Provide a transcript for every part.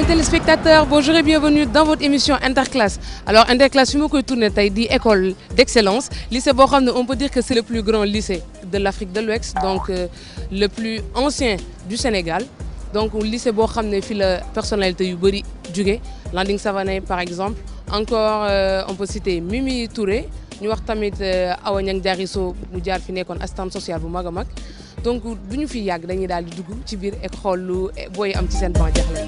fidèles téléspectateurs bonjour et bienvenue dans votre émission Interclasse alors Interclasse fi ma koy tourné tey di école d'excellence lycée boo xam ne on peut dire que c'est le plus grand lycée de l'Afrique de l'Ouest donc euh, le plus ancien du Sénégal donc lycée boo xam ne fii la personnalité yu bëri jóge Landing Savané par exemple encore euh, on peut citer Mimi Touré ñu wax tamit Awa Niang Diarisso mu jaar fi nekkoon assistante sociale bu mag a mag donc du ñu fi yàgg dañuy daal di dugg ci biir ek xool lu booy am ci seen ban jaxle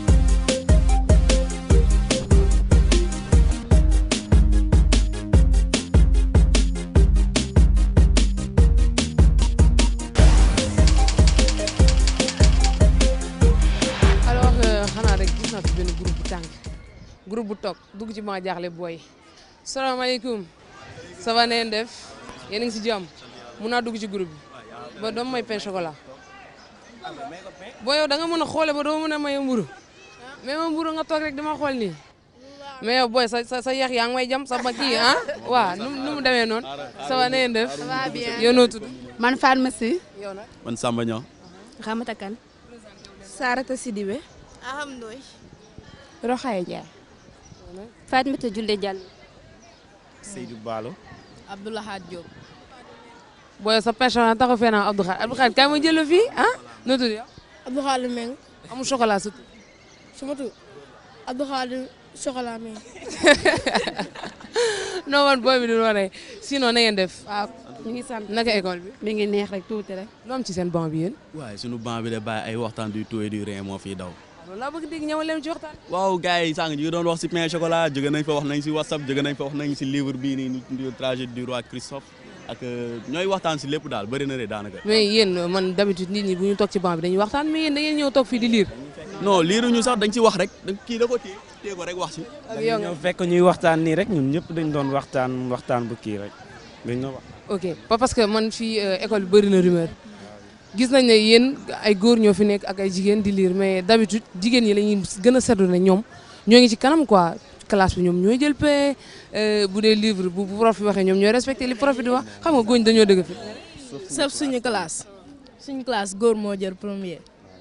alors xanaa rek gis naa fi benn groupe bu tàng groupe bu toog dugg ci ban jaaxle booy salaamaaleykum ça va neen def yéen a ngi si jàmm mun naa dugg ci groupe bi ba doom may pain chocolat boo yow da nga mën a xoole ba doo mën a maye mburu mais ma mburu nga toog rek dama xool nii mais yow booy sa sa sa yax yaa ngi may jam sa ba kii ah waaw nu nu mu demee noonu ça va neen def Ça va bien. yow noo tudd man Fatma Sy. yow nag man Samba Niang Ramata Kane. Sarata Sidibé. Alhamdulilah. Rokhaya Ndiaye. Fatmata Julde Diallo. Seydou Balo Abdoulahad Diop. booy yow sa pain chocolat taxaw fee naa Abdou Khadre Abdou Khadre kaay ma jël la fii ah noo tudd yow Abdou Khadir Meng. amul chocolat surtout Sama tur Abdou Khadir Chocolat Meng. non man booy bi du waree sinon na ngeen def waaw ñu ngi sant. naka école bi mi ngi neex rek tuuti rek. lu am ci seen banc bi yéen waaye sunu banc bi de bàyyi ay waxtaan du tout et du rien moo fiy daw loolu laa bëgg dégg ñëwal leen ci waxtaan waaw gars yi sànq ñu ngi doon wax si pain chocolat jóge nañ fa wax nañ si whatsapp jóge nañ fa wax nañ si livre bii nii ñu trajet du roi Christophe ak ñooy waxtaan si lépp daal bëri na de daanaka mais yéen man d'habitude nit ñi bu ñu toog ci banc bi dañuy waxtaan mais yéen da ngeen ñëw toog fii di lire non liiruñu sax dañ si wax rek da kii da ko téye téye ko rek wax si ak yow nga ñoo fekk ñuy waxtaan nii rek ñun ñëpp dañ doon waxtaan waxtaan bu kii rek dañ doon wax. ok pas parce que man fii euh, école bi bëri na rumeur gis nañ ne yéen ay góor ñoo fi nekk ak ay jigéen di lire mais d'habitude jigéen ñi la ñuy gën a seetlu ne ñoom ñoo ngi ci kanam quoi classe bi ñoom ñooy jël paie bu dee livre bu bu prof bi waxee ñoom ñooy respecté li prof bi di wax xam nga góoñ dañoo dëgg fi sauf suñu classe suñu classe góor moo jël premier.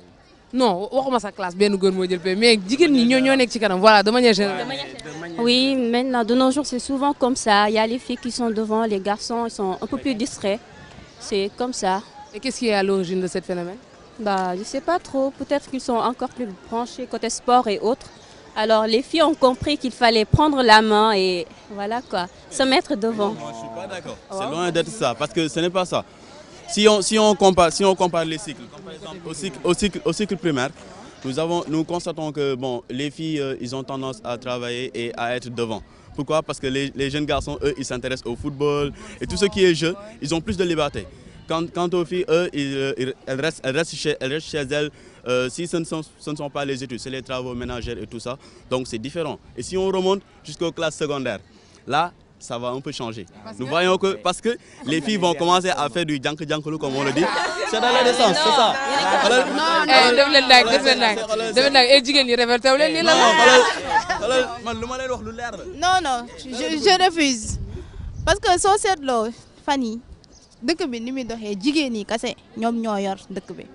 non waxuma sa classe benn góor moo jël paie mais jigéen ñi ñoo ñoo nekk ci kanam voilà de manière générale Oui, maintenant, de nos jours, c'est souvent comme ça. Il y a les filles qui sont devant, les garçons ils sont un peu plus distraits. C'est comme ça. et qu'est-ce qui est à l'origine de ce phénomène Bah, je sais pas trop. Peut-être qu'ils sont encore plus branchés côté sport et autres. Alors, les filles ont compris qu'il fallait prendre la main et voilà quoi, se mettre devant. Moi, je suis pas d'accord. C'est loin d'être ça, parce que ce n'est pas ça. Si on, si on, compare, si on compare les cycles, comme par exemple au cycle, au cycle, au cycle primaire, nous, avons, nous constatons que bon, les filles, euh, ils ont tendance à travailler et à être devant. Pourquoi Parce que les, les jeunes garçons, eux, ils s'intéressent au football et tout ce qui est jeu, ils ont plus de liberté. Quant, quant aux filles, eux, ils, euh, ils- elles, restent, elles, restent chez, elles restent chez elles. euh, si ce ne, sont, ce ne sont pas les études, c'est les travaux ménagers et tout ça. Donc c'est différent. Et si on remonte jusqu'aux classes secondaires, là, ça va un peu changer. Nous voyons que, parce que les filles vont commencer à faire du jank jankalou, comme on le dit. C'est dans l'adolescence, c'est ça. Voilà. eh def leen daag def leen daag def leen daag eh jigéen ñi révolté wu leen nii la Non, la xoolal xoolal man lu ma leen wax lu leer la. non non je je refuse parce que soo seetloo fan yi dëkk bi ni muy doxee jigéen ñi kase ñoom ñoo yor dëkk bi.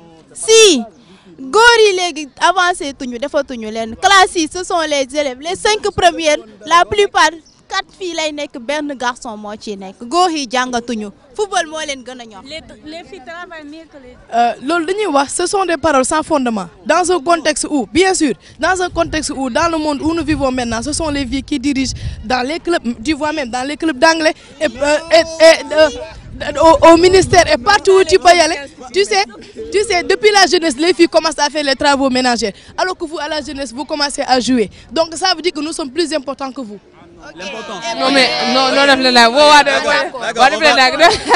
si góor yi léegi avancé tuñu defatuñu leen classe yi ce sont les élèves les cinq premières la plupart quatre filles lay nekk benn garçon moo ciy nekk góor yi jàngatuñu football moo leen gën a ñor. Les, les filles travaillent mieux que les. Euh, loolu dañuy wax ce sont des paroles sans fondement dans un contexte où bien sûr dans un contexte où dans le monde où nous vivons maintenant ce sont les filles qui dirigent dans les clubs tu vois même dans les clubs d'anglais et, euh, et, et, euh, au, au ministère et partout où tu peux y aller tu sais tu sais depuis la jeunesse les filles commencent à faire les travaux ménagers alors que vous à la jeunesse vous commencez à jouer donc ça veut dire que nous sommes plus importants que vous L'important. non mais non non def leen daag woo waa def waa def leen daag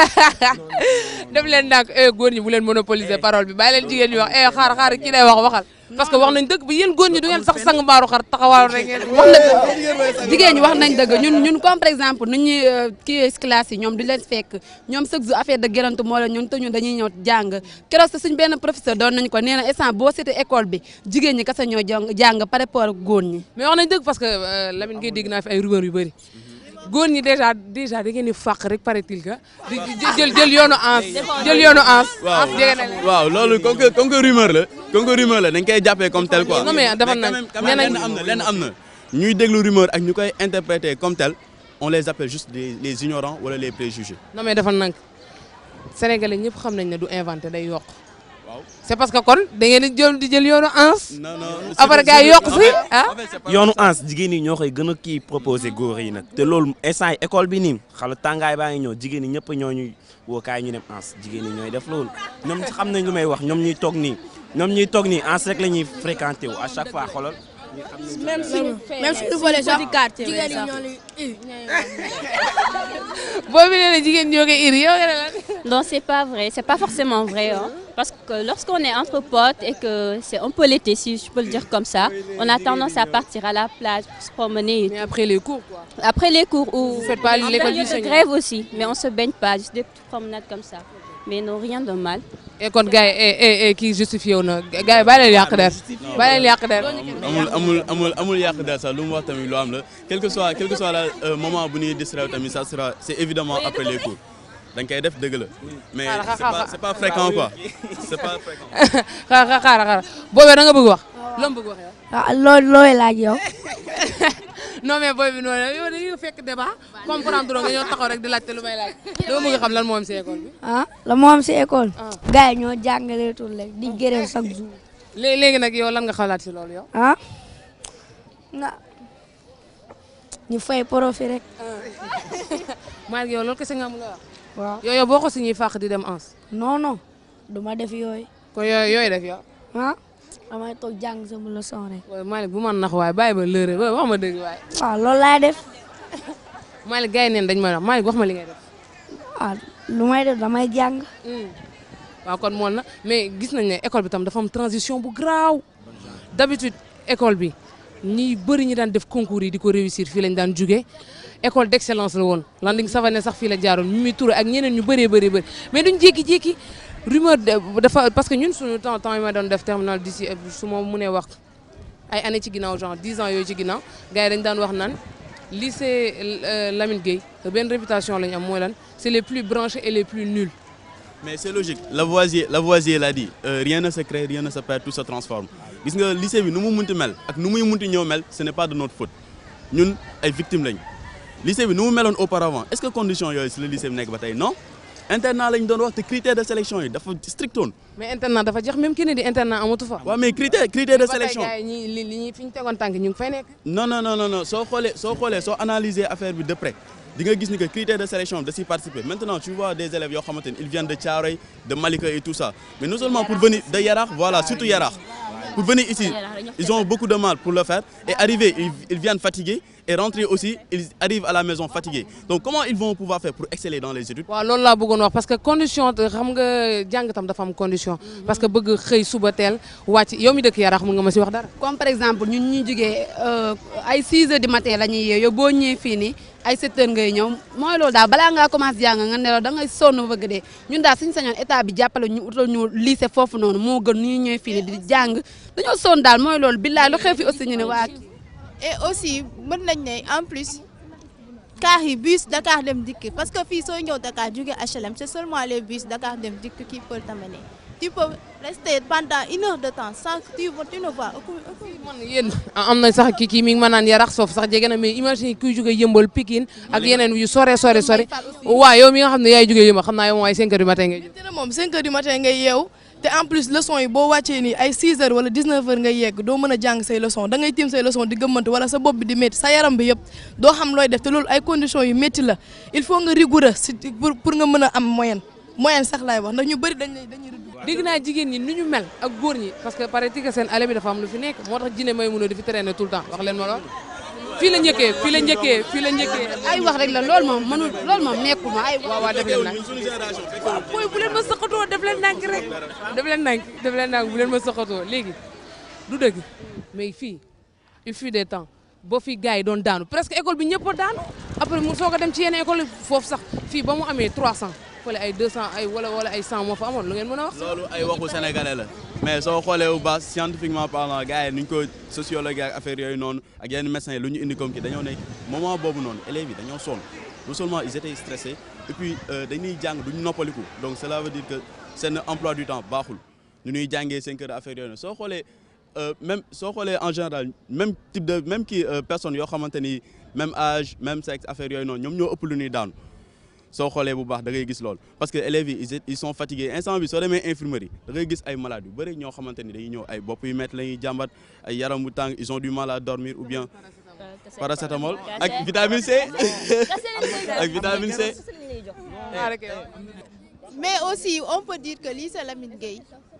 def leen daag eh góor ñi bu leen monopoliser parole bi bàyyi leen jigéen ñi wax eh xaar xaar kii day wax waxal parce que wax nañ dëgg bi yéen góor ñi du ngeen sax sang mbaaru xar taxawaaru rek ngeen wax na dëgg jigéen ñi wax nañ dëgg ñun ñun comme par exemple nu ñuy kii si classe yi ñoom du leen fekk ñoom chaque jour affaire de gërantu moo la ñun te ñun dañuy ñëw jàng keroog sa suñ benn professeur doon nañ ko nee na instant boo seetee école bi jigéen ñi kese ñoo jàng jàng par rapport ak góor ñi mais wax nañ dëgg parce que euh, Lamine ngay dégg naa fi ay rumeur yu bëri góor ñi déjà déjà da ngeen di fàq rek paraît-il que di di- jël jël yoonu ans jël yoonu ans waaw ans jege na leen. waaw loolu comme que comme que rumeur la comme que rumeur la dañ koy jàppee comme tel quoi. Non, mais dafa quand nag- même quand nee même nañ- lenn am na lenn am na ñuy déglu rumeur ak ñu koy interpréter comme tel on les appelle juste les les ignorants wala les préjugés. non mais dafa nank sénégalais ñëpp xam nañ ne du inventé day yokk waaw c'est parce que kon da ngeen di jël di jël yoonu ans non non. après gars yi yokk si ah yoonu ans jigéen ñi ñoo koy gën a kii proposé góor yi nag te loolu instant yi école bi nii xala tàngaay baa ngi ñëw jigéen ñi ñëpp ñoo ñuy woo kaay ñu dem ans jigéen ñi ñooy def loolu ñoom xam nañ lu may wax ñoom ñuy toog nii ñoom ñuy toog nii ans rek la ñuy fréquenté wu à chaque fois xoolal même si même si volet sax jigéen ñi ñoo lay boobu nee na jigéen ñoo koy iri yow nga ne lan Non, c'est pas vrai. C'est pas forcément vrai. hein. Parce que lorsqu'on est entre potes et que c'est un peu l'été, si je peux le dire comme ça, on a tendance à partir à la plage, se promener. et mais après les cours quoi Après les cours ou Vous faites pas en l'école du période de Seigneur. grève aussi, mais on se baigne pas, juste des petites promenades comme ça. Mais non, rien de mal. et kon gars yi eh eh eh kii justifié wu na gars yi bàyyi leen yàq der bàyyi leen yàq der amul amul amul amul yàq daal sax lu mu wax tamit lu am la quel que soit quel que soit la euh, moment bu ñuy distraire tamit ça sera c'est évidemment après les cours dañ koy def dëgg la mais Xaaral, c'est pas xaaral. c'est pas fréquent quoi c'est pas fréquent. xaar xaar xaar xaar boobee da nga bëgg wax loo bëgg wax yow ah loolu looy laaj yow. non mais booy bi noonu yow dañuy fekk débat comprendre nga ñoo taxaw rek di laajte lu may laaj dama bëgg xam lan moo am si école bi ah la moo am si école. gars yi ñoo jàngaleetul rek di gërëm chaque jour. léegi léegi nag yow lan nga xalaat si loolu yow ah nga ñu fay profit rek. maa ngi yow loolu kese nga am nga wax waaw yow yow boo ko si ñuy fàq di dem ans non non du ma def yooyu. kon yooyu yooyu def yow ah damay toog jàng sama leçon rek. waaye Malick bu man nax waaye bàyyi ba lëre ba wax ma dëgg waaye waaw loolu laay def Malick gars yi neen dañ may wax Malick wax ma li ngay def ah lu may def damay jàng. waaw kon mool na mais gis nañ ne école bi tam dafa am transition bu graaw d'habitude école bi ñi bëri ñi daan def concours yi di ko réussir fii lañ daan jugee école d'excellence la woon Landing Savané sax fii la jaaroon Mimi Touré ak ñeneen ñu bëree bëri bëri mais duñ jékki-jékki rumeur de- dafa parce que ñun suñu temps temps yi ma doon def terminal d'ici su ma mënee wax ay années ci ginnaaw genre 10 ans yooyu ci ginnaaw gars yi dañ daan wax naan lycée euh, Lamine Gueye benn réputation la ñu am mooy lan c'est les plus branchés et les plus nuls mais c'est logique Lavoisier Lavoisier l'a dit euh, rien ne se crée rien ne se perd tout se transforme gis nga lycée bi nu mu munti mel ak nu muy munti ñëw mel ce n'est pas de notre faute ñun ay victimes lañ lycée bi nu mu meloon auparavant est-ce que condition yooyu si le lycée bi nekk ba tey non internat lañ doon wax te critères de sélection yi dafa strictoon mais internat dafa jeex même ki ne di internat amatu fa. waaw mais critères critères de ba tey sélection gars yi ñi li li ñuy fi ñu tegoon tànk ñu ngi fay nekk. non non non non non soo xoolee soo xoolee soo analyser affaire bi de près di nga gis ni que critères de sélection da siy participer maintenant tu vois des élèves yoo xamante ni ils viennent de Thiaroye de Malika et tout ça mais non seulement pour venir de Yarakh voilà surtout Yarakh pour venir ici ils ont beaucoup de mal pour le faire et arriver ils, ils viennent fatigués et rentrer aussi ils arrivent à la maison fatigués donc comment ils vont pouvoir faire pour exceller dans les études waaw loolu laa bëggoon wax parce que condition te xam nga jàng tam dafa am condition. parce que bëgg xëy suba teel wàcc yow mi dëkk Yarax mun nga ma si wax dara. comme par exemple ñun ñu jógee ay 6 heures du matin la ñuy yeew yow boo ñëwee fii nii ay 7 heures ngay ñëw mooy loolu daal balaa ngaa commencé jàng nga ne la da ngay sonn bëgg dee ñun daal suñu sañoon état bi jàppale ñu utal ñu lycée foofu noonu moo gën ñu ñëwee fii nii di jàng dañoo sonn daal mooy loolu billaay lu xew fi aussi ñu ne waa et aussi mën nañ ne en plus car yi bus Dakar dem dikk parce que fii soo ñëw Dakar jóge HLM c'est seulement les bus Dakar dem dikk qui peuvent t'amener tu peux rester pendant une heure de temps sans que tu tu ne vois aucun aucun man yéen am na sax kii kii mi ngi ma naan Yarax soof sax jege na mais imagine kuy jógee yëmbal Pikine ak yeneen yu sore sore sore waaw yow mi nga xam ne yaay jógee yëmbal xam naa yow moom ay 5 heures du matin ngay jóg. te ne moom 5 heures du matin ngay yeew te en plus leçon yi boo wàccee nii ay 6 heures wala 19 heures ngay yegg doo mën a jàng say leçon da ngay tiim say leçon di gëmmante wala sa bopp bi di métti sa yaram bi yëpp doo xam looy def te loolu ay conditions yu métti la il faut nga rigoureux si pour pour nga mën a am moyenne moyenne sax laay wax ndax ñu bëri dañ lay dañuy rigoureux. dégg naa jigéen ñi ni ñu mel ak góor ñi parce que paraît que seen ale bi dafa am lu fi nekk moo tax jine may mun a di fi traîner tout le temps wax leen ma lool fii la njëkkee fii la njëkkee fii la njëkkee ay wax rek la loolu moom mënul loolu moom nekkul ma ay waaw waaw def leen nag booy bu leen ma sëqatoo def leen nànk rek def leen nànk def leen nànk bu leen ma sëqatoo léegi du dëgg mais fii il fut des temps ba fii gars yi doon daanu presque école bi ñëpp a daanu après mu soog a dem ci yenn école yi foofu sax fii ba mu amee 300 fële ay 200 ay wala wala ay 100 moo fa amoon lu ngeen mën a wax. loolu ay waxu sénégalais la mais soo xoolee bu baax scientifiquement parlant gars yi nuñ ko sociologue ak affaire yooyu noonu ak yenn médecins yi lu ñu indi comme ki dañoo nekk moment boobu noonu élèves yi dañoo sonn non seulement ils étaient stressés et puis dañuy jàng duñu noppaliku donc cela veut dire que seen emploi du temps baaxul ñu ñuy jàngee seen kër affaire yooyu noonu soo xoolee même soo xoolee en général même type de même kii personne yoo xamante ni même âge même sexe affaire yooyu noonu ñoom ñoo ëpp lu ñuy daanu soo xoolee bu baax da ngay gis loolu parce que élèves yi ils sont fatigués instant bi soo demee infirmerie da ngay gis ay malades yu bëri ñoo xamante ni dañuy ñëw ay bopp yu métti la ñuy jàmbat ay yaram bu tàng ils ont du mal à dormir ou bien paracétamol ak vitamine C ak vitamine C. mais aussi on peut dire que lycée Lamine Gueye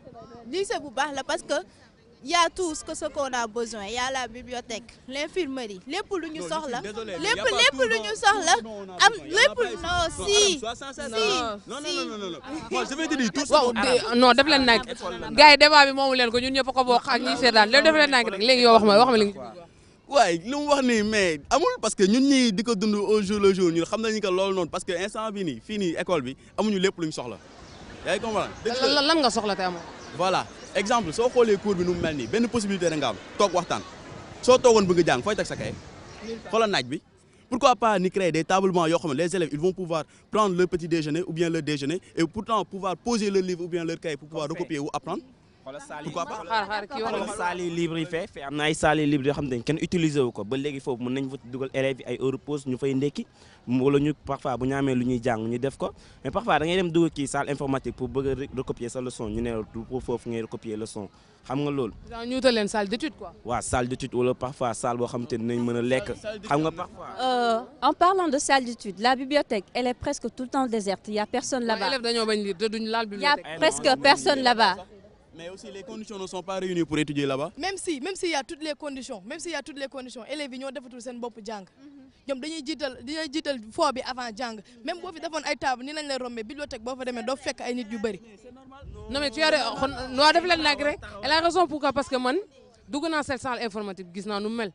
lycée bu baax la parce que y a tout ce que ce qu'on a besoin y a la bibliothèque l'infirmerie lépp lu ñu soxla lépp lépp lu ñu soxla am lépp non si si non non non non moi je vais te dire tout waaw non def leen nag gars yi débat bi moomu leen ko ñun ñëpp ko bokk ak ñi seetaan léegi def leen nag rek léegi yow wax ma wax ma li waaye li mu wax nii mais amul parce que ñun ñii di ko dund au jour le jour ñun xam nañu que loolu noonu parce que instant bi nii fii nii école bi amuñu lépp lu ñu soxla yaa ngi comprendre lan nga soxla te amoo voilà exemple soo xoolee cours bi nu mu mel nii benn possibilité da nga am toog waxtaan soo toogoon bëgg a jàng fooy teg sa kay xoolal naaj bi pourquoi pas ni créer des tables bancs yoo xam ne les élèves ils vont pouvoir prendre leur petit déjeuner ou bien leur déjeuner et pourtant pouvoir poser leur livre ou bien leur cahier pour pouvoir recopier ou apprendre pourquoi pas xaar xaar kii wax xoolal saali libre yi fee fee am na ay saali libre yoo xam ne kenn utiliser wu ko ba léegi foofu mën nañ fa dugal élèves yi ay heure pause ñu fay ndekki wala ñu parfois bu ñu amee lu ñuy jàng ñu def ko mais parfois da ngay dem dugal kii salle informatique pour bëgg a recopier sa leçon ñu ne la du pour foofu ngay recopier leçon xam nga loolu ñu wutal leen salle d'étude quoi waaw salle d'étude wala parfois salle boo xam te dinañ mën a lekk xam nga parfois Euh, en parlant de salle d'études, la bibliothèque, elle est presque tout le temps déserte. Il n'y a personne là-bas. élèves dañoo bañ lire te duñ laal Il n'y a bibliothèque presque personne là-bas. mais aussi les conditions ne sont pas réunies pour étudier là-bas même si même s'il y a toutes les conditions même s'il y a toutes les conditions élèves yi ñoo defatul seen bopp jàng ñoom dañuy jiital dañuy jiital foo bi avant jàng même boo fi defoon ay table ni lañ lay rombee bibliothèque boo fa demee doo fekk ay nit yu bëri non mais tu as xon noo def leen nag rek elle a raison pourquoi parce que man dugg naa cette salle informatique gis naa nu mu mel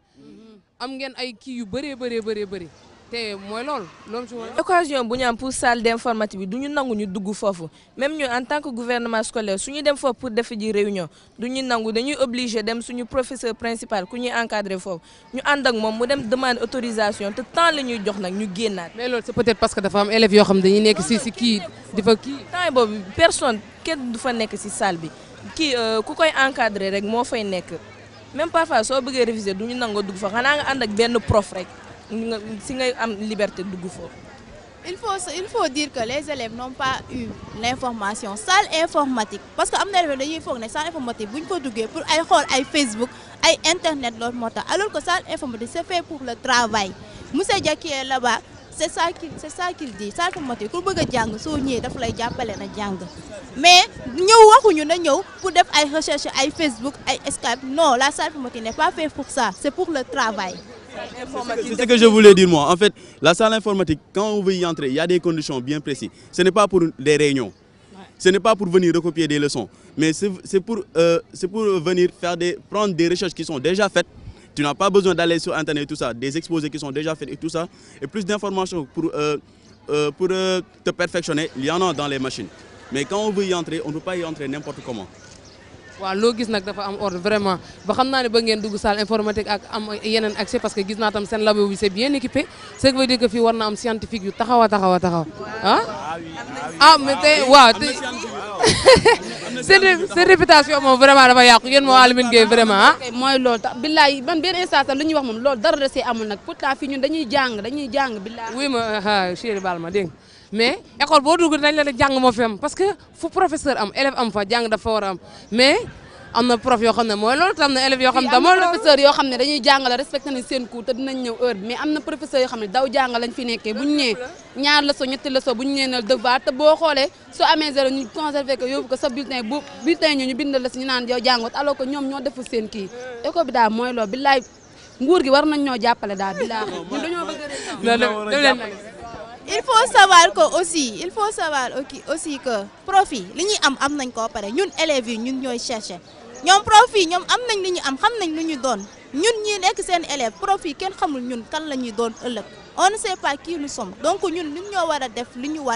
am ngeen ay kii yu bëree bëree bëree bëri te mooy loolu loolu ci mooy occasion bu ñu am pour salle d'informatique bi du ñu nangu ñu dugg foofu même ñu en tant que gouvernement scolaire su ñu dem foofu pour def ji réunion du ñu nangu dañuy obligé dem suñu professeur principal ku ñuy encadré foofu ñu ànd ak moom mu dem demande autorisation te temps la ñuy jox nag ñu génnaat. mais loolu c'est peut-être parce que dafa am élèves yoo xam dañuy nekk si si kii di fa kii temps boobu personne kenn du fa nekk si salle bi kii ku koy encadré rek moo fay nekk même parfois soo bëggee réviser du ñu nangoo dugg fa xanaa nga ànd ak benn prof rek. nga si ngay am liberté dugg foofu. il faut il faut dire que les élèves n'ont pas eu l'information salle informatique parce que am na élèves dañuy foog ne salle informatique bu ñu ko duggee pour ay xool ay Facebook ay internet loolu moo tax alors que salle informatique c'est fait pour le travail monsieur Dia qui est là-bas c'est ça qu'il c'est ça qu'il dit salle informatique ku bëgg a jàng soo ñëwee dafa lay jàppale na jàng mais ñëw waxuñu na ñëw pour def ay recherche ay Facebook ay Skype non la salle informatique n'est pas fait pour ça c'est pour le travail. C'est ce que je voulais dire moi. En fait, la salle informatique, quand on veut y entrer, il y a des conditions bien précises. Ce n'est pas pour des réunions. Ce n'est pas pour venir recopier des leçons. Mais c'est pour, euh, pour venir faire des, prendre des recherches qui sont déjà faites. Tu n'as pas besoin d'aller sur Internet et tout ça. Des exposés qui sont déjà faits et tout ça. Et plus d'informations pour, euh, euh, pour te perfectionner, il y en a dans les machines. Mais quand on veut y entrer, on ne peut pas y entrer n'importe comment. waaw loo gis nag dafa am ordre vraiment ba xam naa ne ba ngeen dugg salle informatique ak am yeneen accès parce que gis naa tam seen labo bi c'est bien équipé ce qui veut dire que fii war na am scientifique yu taxaw a taxaw a taxaw ah ah mais tey waaw te seen seen réputation moom vraiment dafa yàqu yéen moo Alimine Gueye vraiment ah mooy loolu tax billaay man benn instant sax lu ñuy wax moom loolu dara da see amul nag pourtant fii ñun dañuy jàng dañuy jàng billaay oui ma ah chéri baal ma dégg nga mais école boo dugg dañ la ne jàng moo fi am parce que fu professeur am élève am fa jàng dafa war a am mais am na prof yoo xam ne mooy loolu te am na élèves yoo xam ne am na mooy loolu professeur yoo xam ne dañuy jàngale respecté nañ seen cours te dinañ ñëw heure bi mais am na professeur yoo xam ne daw jàngal lañ fi nekkee bu ñu ñëwee ñaar leçon ñetti leçon bu ñu ñëwee na devoir te boo xoolee soo amee zéro ñu conservé ko yóbbu ko sa bulletin bu bulletin ñu ñu bindal la si ñu naan yow jàngoot alors que ñoom ñoo deful seen kii école bi daal mooy loolu billaay nguur gi war nañ ñoo jàppale daal billaay ñun dañoo bëgg a non dem leen nag il faut savoir que aussi il faut savoir aussi aussi que profit li ñuy am am nañ koo pare ñun élèves yi ñun ñooy chercher ñoom profit ñoom am nañ li ñu am xam nañ lu ñu doon ñun ñi nekk seen élève profit kenn xamul ñun kan la ñuy doon ëllëg on ne sait pas qui nous sommes donc ñun ñun ñoo war a def li ñu war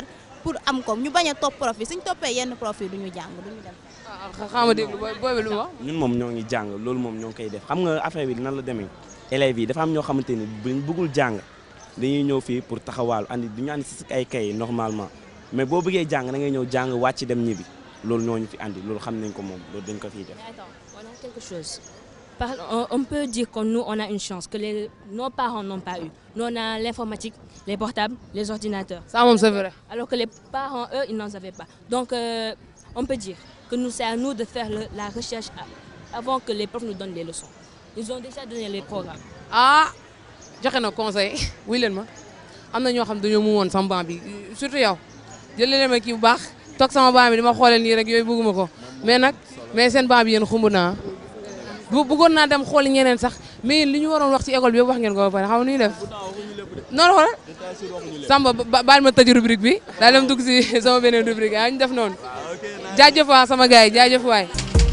pour am ko ñu bañ a topp prof yi suñ toppee yenn prof yi du ñu jàng du ñu dem. xam nga déglu booy booy bi lu mu wax. ñun moom ñoo ngi jàng loolu moom ñoo ngi koy def xam nga affaire bi nan la demee élèves yi dafa am ñoo xamante ni buñ bëggul jàng dañuy ñëw fii pour taxawaalu andi du ñu andi si ay kay normalement mais boo bëggee jàng da ngay ñëw jàng wàcc dem ñibbi loolu ñoo ñu fi andi loolu xam nañ ko moom loolu dañ ko fiy def. Attends, on a quelque chose. Par- on, on peut dire que nous, on a une chance, que les, nos parents n'ont pas eu. Nous, on a l'informatique, les portables, les ordinateurs. Ça, moom, c'est vrai. Alors que les parents, eux, ils n'en avaient pas. Donc, euh, on peut dire que nous, c'est à nous de faire le- la recherche a- avant que les profs nous donnent les leçons. Ils ont déjà donné les programmes. ah joxe na conseil wuy leen ma am na ñoo xam dañoo mu woon sama banc bi surtout yow jëlee leen ma kii bu baax toog sama banc bi di ma xoolee nii rek yooyu bëgguma ko mais nag mais seen banc bi yéen xumb naa bu bëggoon naa dem xool ñeneen sax mais yéen li ñu waroon wax ci école bi yëpp wax ngeen ko ba pare xam nga nu ñuy def noonu xoolal Samba ba- baal ma tëj rubrique bi daal dem dugg si sama beneen rubrique ah ñu def noonu jaajëf waa sama gars yi jaajëf waay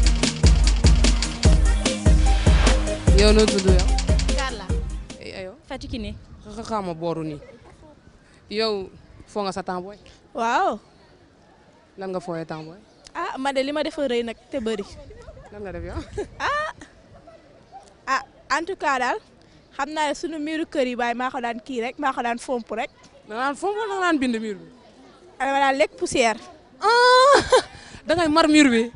yow noo tudd yow Carla. ayo Fatou Kiné. xaama booru nii yow foo nga sa temps booy waaw. lan nga fooyee temps booy ah man de li ma defa rëy nag te bëri. lan nga def yow ah ah en tout cas daal xam naa ne sunu miiru kër yi baay maa ko daan kii rek maa ko daan fomp rek. da nga daan fomp wala da nga daan bind mur bi. dama daan lekk poussière. da ngay mar mur bi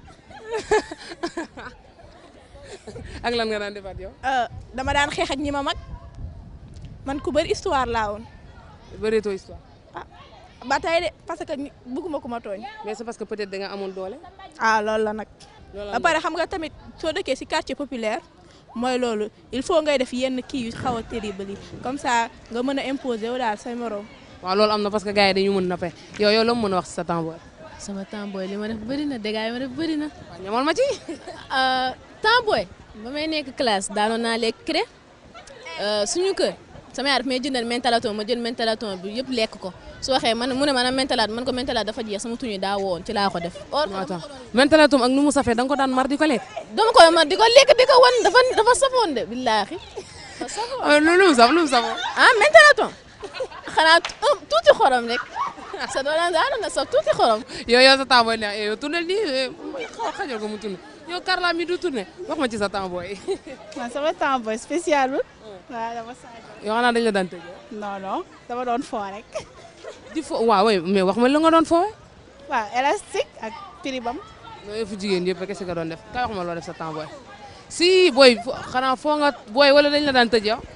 ak lan nga daan defaat yow. Euh, dama daan xeex ak ñi ma mag man ku bëri histoire laa woon. bëreetoo histoire. ba tey de parce que ñi- bëgguma ku ma tooñ. mais c'est parce que peut-être da nga amoon doole. ah loolu la nag. loolu ba pare xam nga tamit soo dëkkee ci quartier populaire mooy loolu il faut ngay def yenn kii yu xaw a terrible yi comme ça nga mën a imposer wu daal say morom. waaw loolu am na parce que gars yi dañu mën na pe yow yow la mu mën a wax si sa temps booy. sama temps booy li ma def bëri na dégâts yi ma def bëri na. waaw ñamal ma ci. temps booy ba may nekk classe daanoon naa lekk cré suñu kër sama yaay daf may jëndal mentalaton ma jël mentalaton bi yëpp lekk ko su waxee man mu ne ma nag mentalaat man ko mentalaat dafa jeex sama tuñu daa woon ci laa ko def. or attends mentalatum ak nu mu safee da nga ko daan mar di ko lekk. dama ko ma di ko lekk di ko wan dafa dafa safoon de billaahi. dafa safoon lu lu mu saf lu mu safoo. ah mentalaton xanaa tu- tuuti xorom rek sa doon daanoon na saf tuuti xorom. yow yow sa temps booy neex yow tourné nii xaw xajal ko mu tourné yow Carla mi du tourné wax ma ci sa temps booy. man sama temps booy spécial wul. waaw dama saa yow xanaa dañ la daan tëj. non non dama doon foo rek. di fo waaw mais wax ma la nga doon foowe. waaw élastique ak piribam. loolu yëpp jigéen yëpp kese nga doon def kay wax ma loo def sa temps booy. si booy fo- xanaa foo nga booy wala dañ la daan tëj yow.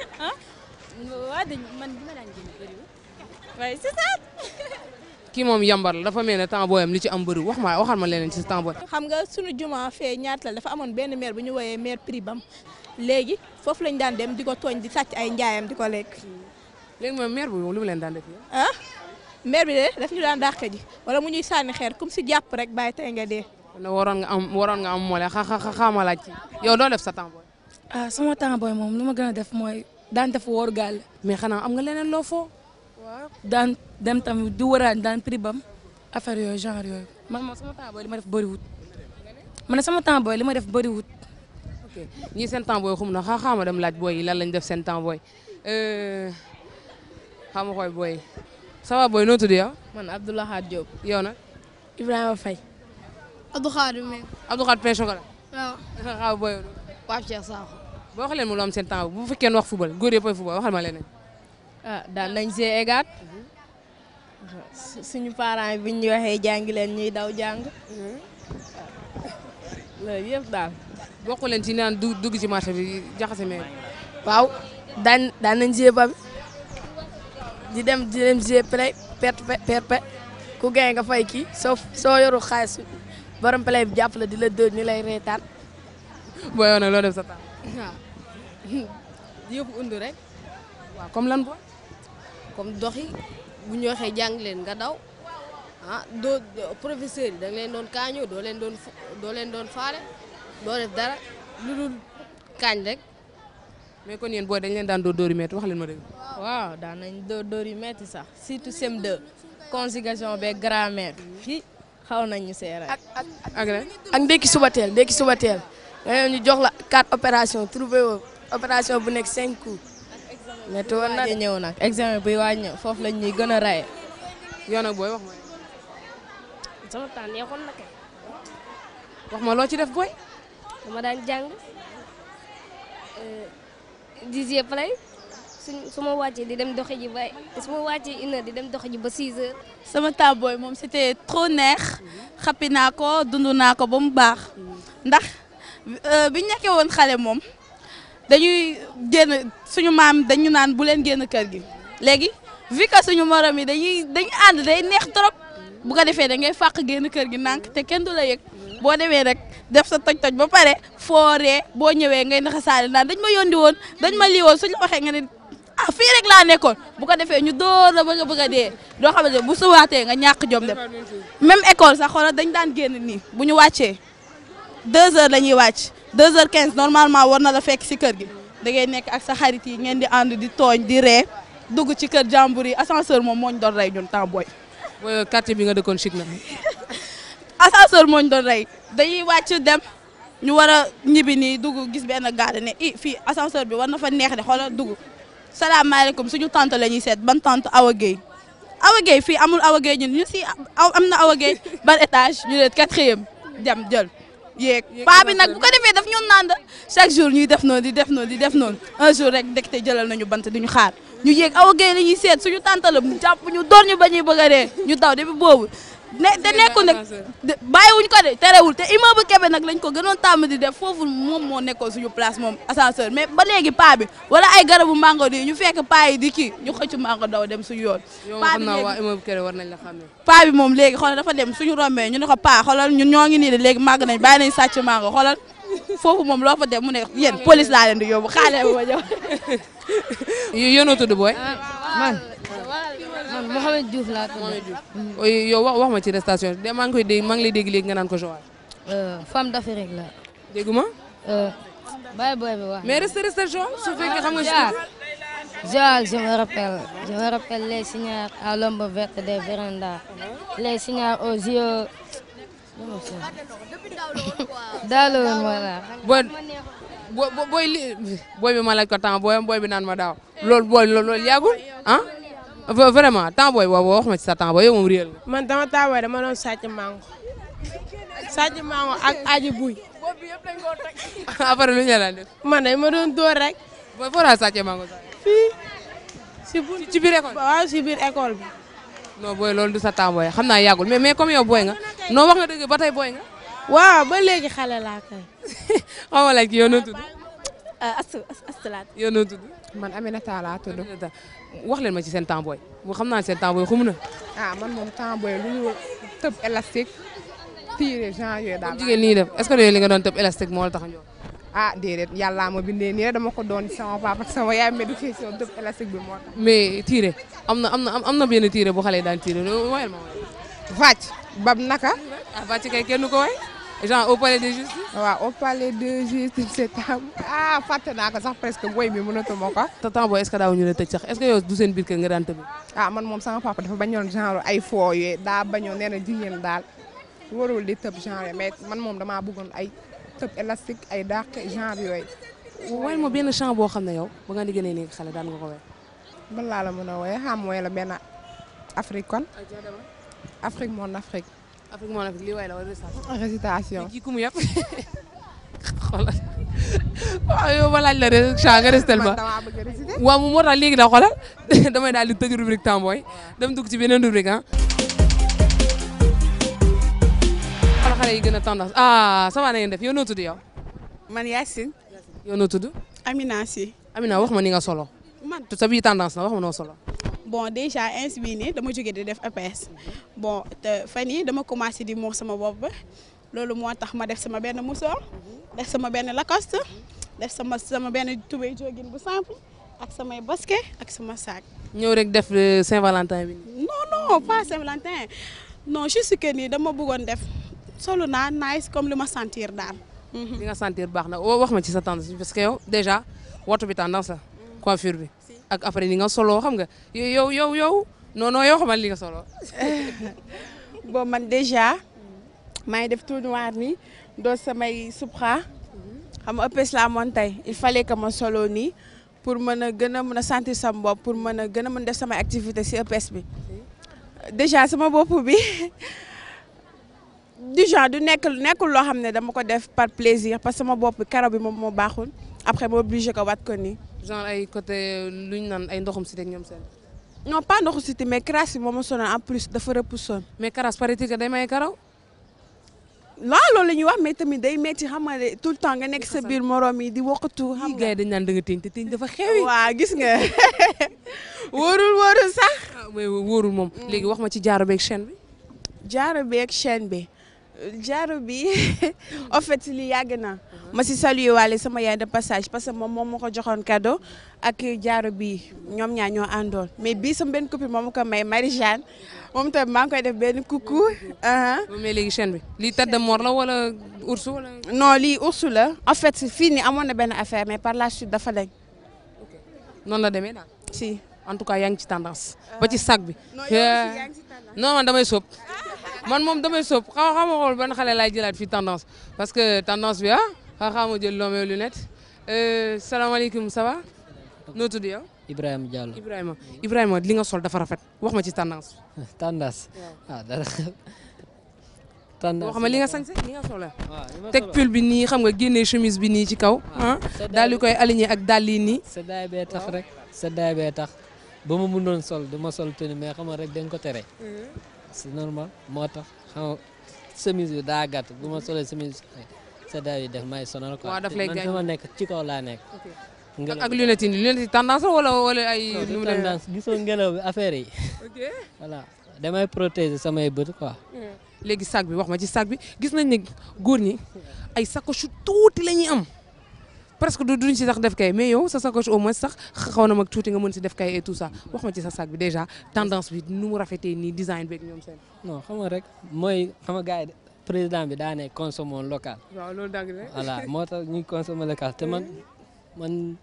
waa dañ man bi ma daan génn bëriwul. waaye c'est ça. kii moom yambar la dafa mel ne temps booyam li ci am bëri wax ma waxal ma leneen ci sa temps booy. xam nga sunu juma fee ñaata la dafa amoon benn maire bu ñu woowee maire pribam léegi foofu lañ daan dem di ko tooñ di sàcc ay njaayam di ko lekk. léegi moom maire bu lu mu leen daan def yow. ah maire bi de daf ñu daan dàq ji wala mu ñuy sànni xeer comme si jàpp rek bàyyi tey nga dee. ne waroon nga am waroon nga am moole xa xa xa ma laaj ci yow doo def sa temps booy. ah sama temps booy moom lu ma gën a def mooy daan def wóor gaal mais xanaa am nga leneen loo foo. waaw daan dem tamit di wëraan daan pribam affaire yooyu genre yooyu man moom sama temps booy li ma def bëriwut man sama temps booy li ma def bëriwut ok ñii seen temps booy xum na xa xaama dem laaj booy yi lan lañ def seen temps booy xaama koy booy yi ça va booy noo tudd yow. man Abdoulaye Diop. yow nag. Ibrahima Faye Abdou Khadim Meng. Abdou Khadre Pain Chocolat. waaw. xaw booy yow. Pape Cheikh Sakho. boo waxee leen mu lu am seen temps bu fekkee wax football góor yëpp ay football waxal ma leneen. ah daan nañ see egaat suñu parents yi bi ñu waxee jàngi leen ñuy daw jàng loolu yëpp daal. bokku leen ci naan du dugg ci marché bi jaxase mee waaw daan daan nañ jouer ba bi di dem di dem jouer play perte perte ku gañ nga fay kii soo soo yoru xaalis borom play bi jàpp la di la dóor ñu lay reetaan. booy yow nag loo def sa temps. waaw yëpp undu rek. waaw comme lan booy. comme doxi bu ñu waxee jàng leen nga daw ah doo professeur yi da nga leen doon kaañoo doo leen doon fu- doo leen doon faale doo def dara lu dul kaañ rek. mais kon yéen booy dañ leen daan dóor dóor yu métti wax leen ma dëgg. waaw daan nañ dóor dóor yu metti sax surtout CM2 conjugation beeg grammaire fii xaw nañ ñu seeral. ak ak ak rek ak ndekki suba teel ndekki suba teel nga ñëw ñu jox la quatre opération trouvé woo opération bu nekk cinq coups. métti woon na waaj a ñëw nag examen buy waaj ñëw foofu lañ ñuy gën a raye. yow nag booy wax ma sama temps neexoon na kay wax ma loo ci def booy. dama daan jàng dixier play suñ su ma wàccee di dem doxi ji ba su ma wàccee une heure di dem doxi ji ba six heures sama temps booy moom c'était trop neex xappi naa ko dund naa ko ba mu baax ndax bi ñu nekkee woon xale moom dañuy génn suñu maam dañu naan bu leen génn kër gi léegi vu que suñu morom yi dañuy dañu ànd day neex trop bu ko defee da ngay fàq génn kër gi nànk te kenn du la yëg boo demee rek def sa toj-toj ba pare fooree boo ñëwee ngay naxasaale naan dañ ma yóndi woon dañ ma lii woon suñu la waxee nga ne ah fii rek laa nekkoon bu ko defee ñu door la bëgg a bëgg a dee doo xam ne bu suwaatee nga ñàkk jom dem même école sax xoolal dañ daan génn nii bu ñu wàccee deux heures la ñuy wàcc deux heures quinze normalement war na la fekk si kër gi da ngay nekk ak sa xarit yi ngeen di ànd di tooñ di ree dugg ci kër jàmbur yi ascenseur moom moo ñu doon rey ñun temps booy booy quartier bi nga dëkkoon chic na. ascenseur moo ñu doon rey dañuy wàcc dem ñu war a ñibbi nii dugg gis benn gaade ne i fii ascenseur bi war na fa neex de xoolal dugg salaamaaleykum suñu tante la ñuy seet ban tante Awa Gueye Awa Gueye fii amul Awa Gueye ñun ñu si am na Awa Gueye ban étage ñu ne quatrième dem jël yéeg paa bi nag bu ko defee daf ñun naan chaque jour ñuy def noonu di def noonu di def noonu un jour rek ndekete jëlal nañu bant duñu xaar ñu yéeg Awa Gueye la ñuy seet suñu tante la jàpp ñu door ñu ba ñuy bëgg a dee ñu daw depuis boobu ne te nekkul nag bàyyiwuñ ko de terewul te immeuble Kébé nag lañ ko gënoon tàmm di def foofu moom moo nekkoon suñu place moom ascenseur mais ba léegi paa bi wala ay garabu mango di ñu fekk paa yi di kii ñu xëcc mango daw dem suñu yoon. yow paa xam bi naa waa léegi immeuble Kéré war nañ la xàmmee. paa bi moom léegi xoolal dafa dem suñu rombee ñu ne ko paa xoolal ñun ñoo ngi nii de léegi màgg nañ bàyyi nañ sàcc mango xoolal foofu moom loo fa dem mu ne yéen police laa leen di yóbbu xaale ma ñëw. yow noo tudd booy. man man Mouhamed Diouf laa tudd. yow wax wax ma ci station de maa ngi koy dégg maa ngi lay dégg léegi nga naan ko Joal. femme d'Afrique la. dégguma. bàyyi booy bi wax. mais reste reste Joal su fekkee xam nga. Joal Joal je me rappelle je me rappelle les signares à l'ombre verte des vérandas les signares aux yeux. daal woon voilà. booy booy booy li booy bi ma laaj ko temps booy booy bi naan ma daaw loolu booy loolu yàggul ah vraiment temps booy boobu wax ma ci sa temps booy yow moom réel nga. man dama taawee dama doon sàcc mango sàcc mango ak aji buy. après lu ñu la def. man de ma doon dóor rek. booy foo daal sàccee mango sax. fii si bu ci biir école waaw si biir école bi. non booy loolu du sa temps booy xam naa yàggul mais mais comme yow booy nga non wax nga dëgg ba tey booy nga. waaw ba léegi xale laa kay. xaw ma laaj yow noo tudd. astu astu laa yow noo tudd. man Aminata laa tudd. wax leen ma ci seen temps booy bu xam naa seen temps booy xum na. ah man moom temps booy lu ñu tëb élastique tiire genre yooyu daal. comme jigéen ñi def est-ce que yooyu li nga doon tëb élastique moo la tax a ñëw. ah déedéet yàllaa ma bindee nii rek dama ko doon sama papa ak sama yaay médication tëb élastique bi moo tax. mais tiire am na am na am na benn tiire bu xale yi daan tiire woyal ma woy. Vac bab naka. ah Vac kay kenn ko woy genre au palais de justice. waaw au palais de justice c'est ah fàtte naa ko sax presque boy bi mënatuma ko. te temps booy est-ce que daaw ñu la tëj sax est-ce que yow du seen biir kër nga daan tëb. ah man moom sama papa dafa bañoon genre ay foo yooyu daa bañoon nee na jigéen daal warul di tëb genre mais man moom damaa bëggoon ay tëb élastique ay dàq genre yooyu. woyal ma benn chant boo xam ne yow ba nga di gënee nekk xale daan nga ko woy. ban laa la mën a woowee xam mooy la benn Afrique kon. Afrique mon Afrique. Afrique mon Afrique lii way la wala récitation. récitation. kii ku mu yàpp xoolal waaw yow ma laaj la rek chant nga restel ma. damaa bëgg a réciter. waaw moom moo tax léegi da xoolal damay daal di tëj rubrique temps booy dem dugg ci beneen rubrique ah. xoolal xale yi gën a tendance ah ça va na ngeen def yow noo tudd yow. man Yacine. yow noo tudd. Amina si. Amina wax ma ni nga solo. man sa bii tendance na wax ma noo solo. bon déjà ins bii nii dama jóge di def EPS bon te fan yii dama commencé di muur sama bopp ba loolu moo tax ma def sama benn musoor def sama benn lacoste def sama sama benn tubéy jogging bu simple ak samay basket ak sama sac. ñëw rek def Saint-Valentin bi. non non pas Saint-Valentin non juste que nii dama bëggoon def solo naa nice comme li ma sentir daal. li nga sentir baax na wax ma ci sa tendance parce que yow déjà woto bi tendance la coiffure bi. ak après ni nga solo xam nga yow yow yow non non yow xamal li nga solo. bon man déjà maa ngi def tout noir nii doo samay supra xam nga ëppes laa moon tey il fallait que ma solo nii pour mën a gën a mën a sentir sama bopp pour mën a gën a mën def samay activité si ëppes bi déjà sama bopp bi du genre du nekk nekkul loo xam ne dama ko def par plaisir parce que sama bopp karaw bi moom moo baaxul après ma obligé ko wat ko nii. genre ay côté lu ñu naan ay ndoxum si rek ñoom seen. non pas ndoxu siti mais crasse bi moom ma sonal en plus dafa repoussoon. mais crasse paraît-il que day may karaw. waaw loolu la ñuy wax mais tamit day metti xam nga ne tout le temps nga nekk sa biir morom yi di wokkatu. xam nga gars yi dañ naan da nga téñ te téñ dafa xewi. waaw gis nga wóorul wóorul sax. ah mais wóorul moom. léegi wax ma ci jaaro beeg chaîne bi. jaaro beeg chaîne bi jaaro bi en fait li yàgg na ma si saluer waale sama yaay de passage parce que moom moom ma ko joxoon cadeau ak jaaro bi ñoom ñaa ñoo àndoon mais bii sama benn copine moom ko may Marie-Jeanne moom tamit maa ngi koy def benn coucou. mais léegi chaîne bi lii tête de mort la wala ours wala. non lii ours la en fait fii nii amoon na benn affaire mais par la suite dafa lañ. noonu la demee daal. si en tout cas yaa ngi ci tendance. ba ci sac bi. non yow aussi yaa ngi ci tendance. non man damay sóob man moom damay sóob xaw xam nga xool ban xale laay jëlaat fii tendance parce que tendance bi ah xaw xam ma jël loomee lunette salaamaaleykum ça va noo tudd yow. Ibrahima Diallo Ibrahima Ibrahima li nga sol dafa rafet wax ma ci tendance. tendance ah dara tendance wax ma li nga sañse li nga sol la. li ma teg sol pull bi nii xam nga génnee chemise bi nii ci kaw. ah daal di koy aligné ak dàll yi nii. seddaay bee tax rek seddaay bee tax ba ma mënoon sol du ma sol tenue mais xam nga rek dañ ko tere c'est normal moo tax xam nga chemise bi daa gàtt bu ma solee chemise seddaay yi def may sonal quoi waaw daf lay man gaañ. fi ma nekk ci kaw laa nekk ak ak lunette yi lunette yi tendance la wala wala ay. non nu du mu demee tendance gisoo ngelaw bi affaire yi ok voilà damay protéger samay bët quoi léegi sac bi wax ma ci sac bi gis nañ ne góor ñi ay sacoche yu tuuti la ñuy am presque du duñ si sax def kay mais yow sa sacoche au moins sax xaw na mag tuuti nga mën si def kay et tout ça wax ma ci sa sac bi déjà tendance bi nu mu rafetee nii design beeg ñoom seen. non xam nga rek mooy xam nga gars yi président bi daa ne consommons local waaw loolu dàgg la. voilà moo tax ñuy consommer local te man man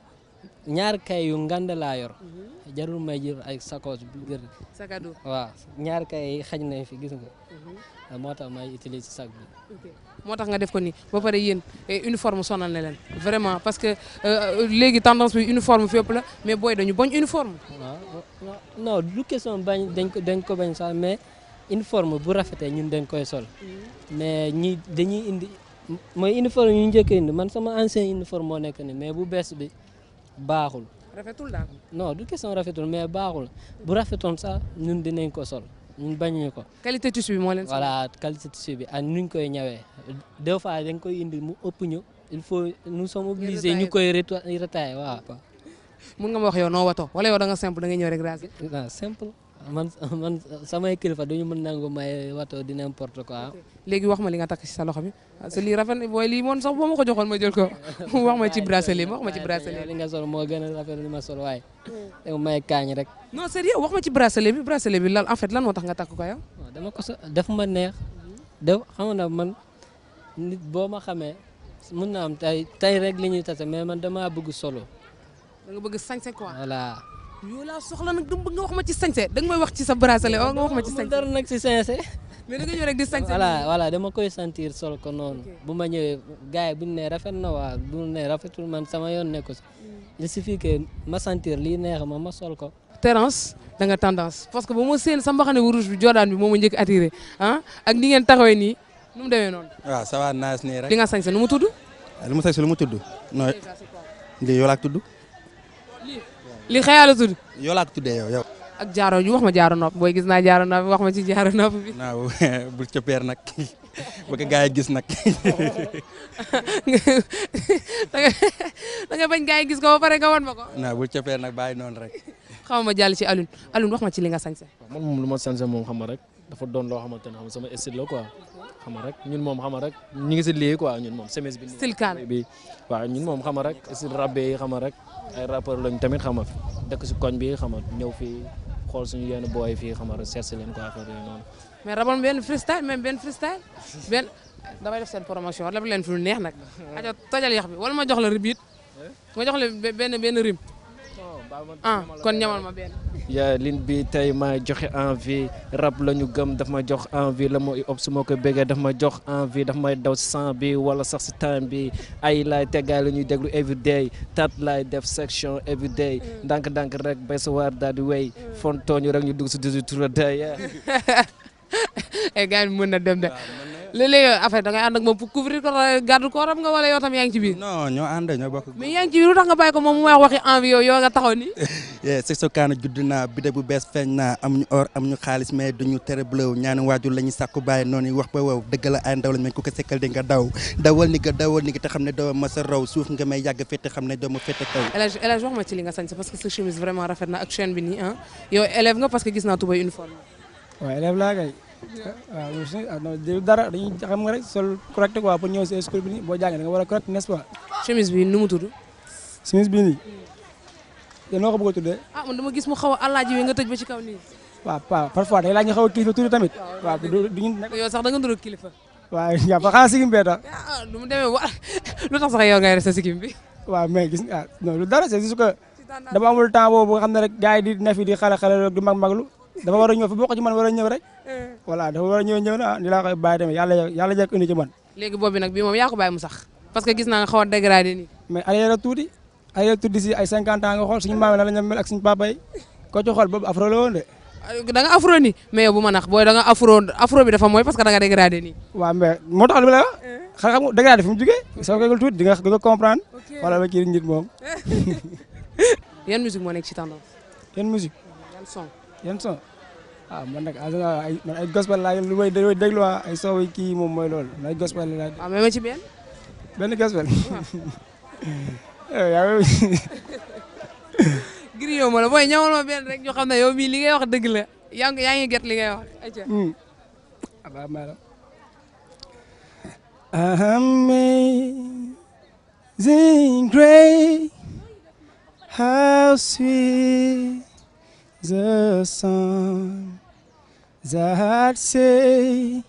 ñaar kay yu ngand laa yor jarul may jël ay sacoche bu gër sac à dos. waaw ñaar kay yi xaj nañ fi gis nga moo tax may utiliser sac bi moo tax nga def ko nii ba pare yéen eh, uniforme sonal na leen vraiment parce que euh, léegi tendance bi uniforme fépp la mais booy dañu bañ uniforme. waaw non du question bañ dañ ko dañ ko bañ sax mais uniforme bu rafetee ñun dañ koy sol mais ñi dañuy indi mooy uniforme yu njëkk a indi man sama ancien uniforme moo nekk ni mais bu bees bi baaxul rafetul daal. non du question rafetul mais baaxul bu rafetoon sax ñun dinañ ko sol ñun bañuñu ko qualité tissu bi moo leen. voilà qualité tissu bi ak nuñ koy ñawee deux fois dañ koy indi mu ëpp ñu il faut nous sommes obligés ñu koy reta- retailler waaw mun nga ma wax yow noo wato wala yow da nga simple da nga ñëw rek raser. non simple man man samay kilifa duñu mën nangu may wato di n'importe quoi léegi wax ma li nga takk ci sa loxo bi parce que lii rafet na booy lii moom sax boo ma ko joxoon ma jël ko wax ma ci bracelet wax ma ci bracelet li nga sol moo gën a rafet li ma sol waaye yow may kaañ rek non sérieux wax ma ci bracelet bi bracelet bi lan en fait lan moo tax nga takk ko yow. waaw dama ko so def ma neex def xam nga man nit boo ma xamee mun na am tey tey rek li ñuy tase mais man damaa bëgg solo da nga bëgg sañse quoi. voilà yow laa soxla nag dama bëgg nga wax ma ci sañse da nga may wax ci sa bracelet wala nga wax ma ci sañse. dara nag si sincère mais da nga ñëw rek di sañse. voilà voilà dama koy sentir sol ko noonu bu ma ñëwee gars yi bu ñu nee rafet na waa bu ñu nee rafetul man sama yoon nekku si il suffit que ma sentir lii neex ma ma sol ko Terence da nga tendance parce que ba ma seen sa mbaxane wu rouge bi Jordan bi moo ma njëkk attiré ah ak ni ngeen taxawee nii nu mu demee noonu. waaw ça va naas nii rek. li nga sañse nu mu tudd. lu mu sañ si lu mu tudd. non lii yow laa ko tudd. li xëyaa la tudd. yow laa ko tuddee yow yow. ak jaaro ñu wax ma jaaro nopp booy gis naa jaaro nopp wax ma ci jaaro nopp bi. naaw bul coppeer nag bu ko gars yi gis nag. da nga da nga bañ gars yi gis ko ba pare nga wan ma ko. naaw bul coppeer nag bàyyi noonu rek. xaw ma jàll ci Alioune Alioune wax ma ci li nga sañse. man moom lu ma sañse moom xam nga rek dafa doon loo xamante ne xam nga sama style la quoi xam nga rek ñun moom xam nga rek ñu ngi si lii quoi ñun moom semence bi. style kaan bi waaw ñun moom xam nga rek style rabbe yi xam nga rek ay rappeur lañ tamit xam nga dëkk si koñ bi xam nga ñëw fii xool suñu yenn booy fii xam nga seet si leen quoi affaire yooyu noonu. mais rabal benn freestyle même benn freestyle benn damay def seen promotion rab leen fi lu neex nag. ajo tojal yax bi wala ma jox la ribit ma jox la benn benn rim. ah kon ñamal ma benn. yaa lin bi tey ma joxe envie rap la ñu gëm daf ma jox envie la ma ob su ma ko bëggee daf ma jox envie daf may daw si sang bi wala sax si time bi ay laay teggaay la ñuy déglu everyday tat laay def section everyday ndànk-ndànk rek bay sa waar daal di wéy fontooñu rek ñu dugg si 18 tour day ay gars yi mën na dem de léeg-léeg affaire da ngay ànd ak moom pour couvrir ko garde corps am nga wala yow tam yaa ngi ci biir. non ñoo ànd ñoo bokk. mais yaa ngi ci biir lu tax nga bàyyi ko moom mu wax waxi envie yow yow nga taxaw ni c'est so kaana judd naa bide bu bees feeñ naa am ñu or am ñu xaalis mais duñu tere bleu ñaani waajur la ñuy sàkku bàyyi noonu wax ba wow dëgg la ay ndaw lañ mais ku ko sekkal di nga daw dawal ni nga dawal ni nga te xam ne doo ma sa raw suuf nga may yàgg fete xam ne doo ma fete kaw El Hadj El Hadj wax ma ci li nga sañ parce que sa chemise vraiment rafet na ak chaîne bi nii ah yow élève nga parce que gis naa tubay uniforme waaw élève laa kay waaw loolu si non dara dañuy xam nga rek sol correct quoi pour ñëw si school bi nii boo jàngee da nga war a correct n'est-ce pas. chemise bi nu mu tudd. chemise bi nii yéen noo ko bëgg a tuddee. ah man dama gis mu xaw a alaaji wi nga tëj ba ci kaw nii. waaw waaw parfois day laaj ñu xaw a kilifa tuuti tamit. waaw du du ñu nekk. yow sax da nga ndur kilifa. waaw yaa fa xanaa sigim bee tax. ah nu mu demee wa lu tax sax yow ngay resta sigim bi. waaw mais gis nga ah non lu dara c'est juste que dama amul temps boobu xam ne rek gars yi di ne fi di xale xale di mag maglu dafa war a ñëw fi bokk ci man war a ñëw rek. voilà dafa war a ñëw ñëw na ah ni laa koy bàyyi tamit yàlla yàlla jekk indi ci man. léegi boobu nag bii moom yaa ko bàyyi mu sax parce que gis naa nga xaw a dégradé nii. mais arrière tuuti arrière tuuti si ay 50 ans nga xool suñu maam la ñu mel ak suñu papa yi ko ci xool boobu afro la woon de. da nga afro nii mais yow bu ma nax booy da nga afro afro bi dafa mooy parce que da nga dégradé nii. waaw mais moo tax li ma la wax xam nga dégradé fi mu jugee soo ko tuuti di nga di nga comprendre. wala ba kii nit moom. yan musique moo nekk ci tendance. yan musique. yan son. yan son. ah man nag ay man ay gospel laa lu may déglu ay soow yi kii moom mooy loolu ay gospel laa. waaw mais ma ci benn. benn gospel. yaa griot ma la booy ñawal ma benn rek ñu xam ne yow mii li ngay wax dëgg la yaa ngi yaa ngi get li ngay wax. abaa maanaam. Amazing grace, how sweet the song that say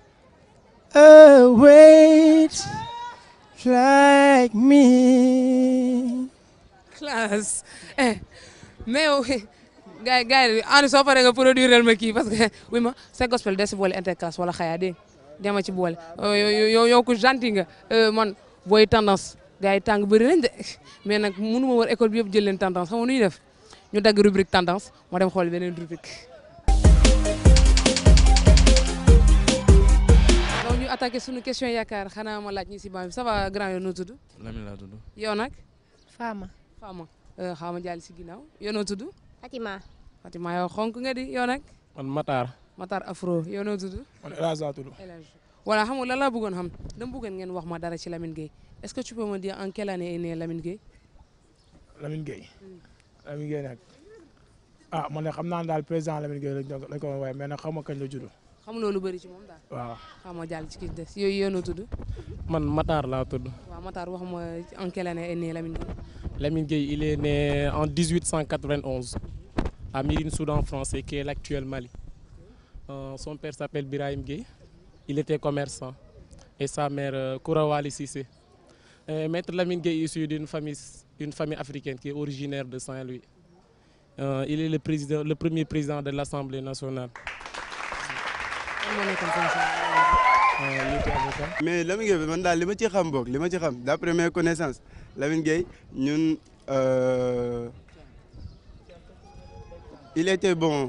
a wait like me. classe eh mais yow gars yi gars yi ànd soo paree nga produire ma kii parce que oui ma c'est gospel des si boole interclasse wala xayaa dégg dema ci boole yow yow ku gentil nga man booy tendance gars yi tàng bëri nañ de mais nag mënu ma war école bi yëpp jël leen tendance xam nga nu ñuy def ñu dagg rubrique tendance moo dem xool beneen rubrique donc ñu attaqué suñu question yaakaar xanaa ma laaj ñi si banc bi ça va grand yow noo tudd Lamine laa tudd. yow nag Fama. Fama xaw ma jàll si ginnaaw yow noo tudd Fatima. Fatima yow xonk nga di yow nag man Matar. Matar Afro yow noo tudd man El Hadj laa tudd. El Hadj voilà xam nga lan laa bëggoon xam dama bëggoon ngeen wax ma dara ci Lamine Gueye est-ce que tu peux me dire en quelle année est né Lamine Gueye Lamine Gueye. Lamine Gueye nag ah man de xam naa ne daal président Lamine Gueye lañ ko lañ ko waaye mais nag xam nga kañ la judd. xam loolu bëri ci moom daal waaw. xam nga jàll ci kii des yooyu yow noo tudd man Matar laa tudd. waaw Matar wax ma en quelle année est né Lamine Gueye Lamine Gueye il est né en 1891 à Mirine Soudan français qui est l'actuel Mali. Euh, son père s'appelle Birahim Gueye. Il était commerçant et sa mère euh, Kourawali Cissé. Euh, Maître Lamine Gueye est issu d'une famille une famille africaine qui est originaire de Saint-Louis. Euh, il est le président le premier président de l'Assemblée nationale. Euh, il était avocat. mais Lamine Gueye man daal li ma ci xam boog li ma ci xam d'après mes connaissances Lamine Gueye ñun euh, il était bon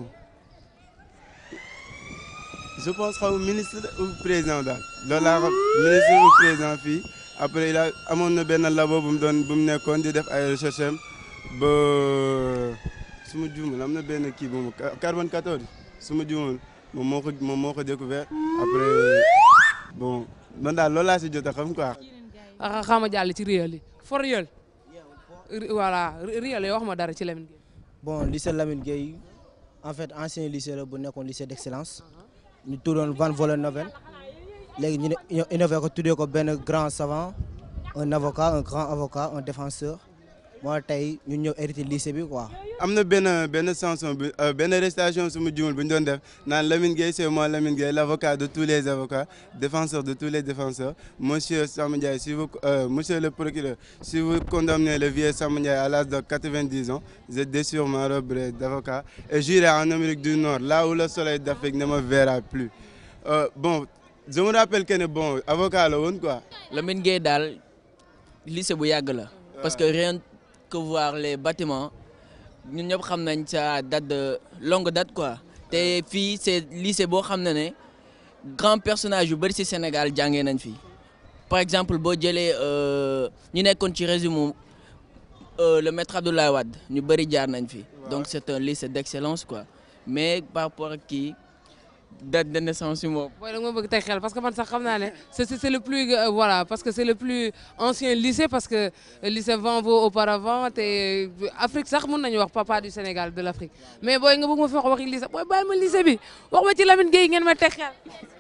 je pense xaw ministre ou président daal loolu laa xam ministre ou président fii après il a amoon na benn labo bu mu doon bu mu nekkoon di def ay recherche am ba su ma juumul am na benn kii bu mu carbone 14 su ma juumul moom moo ko moom moo ko découvert après bon man daal loolu laa si jot a xam quoi. ah xam nga jàll ci réel yi for réel voilà réel yi wax ma dara ci Lamine Gueye bon lycée Lamine Gueye en fait ancien lycée la bu nekkoon lycée d'excellence ñu tuddoon Van Vollenhoven léegi ñu ne innové ko tuddee ko benn grand savant un avocat un grand avocat un défenseur moo tey ñu ñëw hérité lycée bi quoi. am na benn benn chanson bi benn récitation su ma juumul bu ñu doon def naan Lamine Gueye c'est moi Lamine Gueye l'avocat de tous les avocats défenseur de tous les défenseurs monsieur Samba Ndiaye si vous euh, monsieur le procureur si vous condamnez le vieux Samba Ndiaye à l'âge de 90 ans je déchire ma robe d'avocat et j'irai en Amérique du Nord là où le soleil d'Afrique ne me verra plus euh, bon je me rappelle que ne bon avocat la woon quoi. Lamine Gueye daal lycée bu yàgg la. parce que rien que voir les bâtiments ñun ñëpp xam nañ ça date de longue date quoi te fii c'est lycée boo xam ne ne grand personnage yu bëri ci Sénégal jàngee nañ fi par exemple boo jëlee ñu nekkoon ci régime le maître Abdoulaye Wade ñu bëri jaar nañ fi donc c'est un lycée d'excellence quoi mais par rapport ak kii date de naissance yi moom. booy da nga ma bëgg teg xel parce que man sax xam naa ne c'est c'est le plus euh, voilà parce que c'est le plus ancien lycée parce que lycée Vanvo auparavant te Afrique sax mën nañu wax papa du Sénégal de l'Afrique mais booy nga bëgg ma fi wax waxi lycée booy baal ma lycée bi wax ma ci Lamine Gueye ngeen ma teg xel.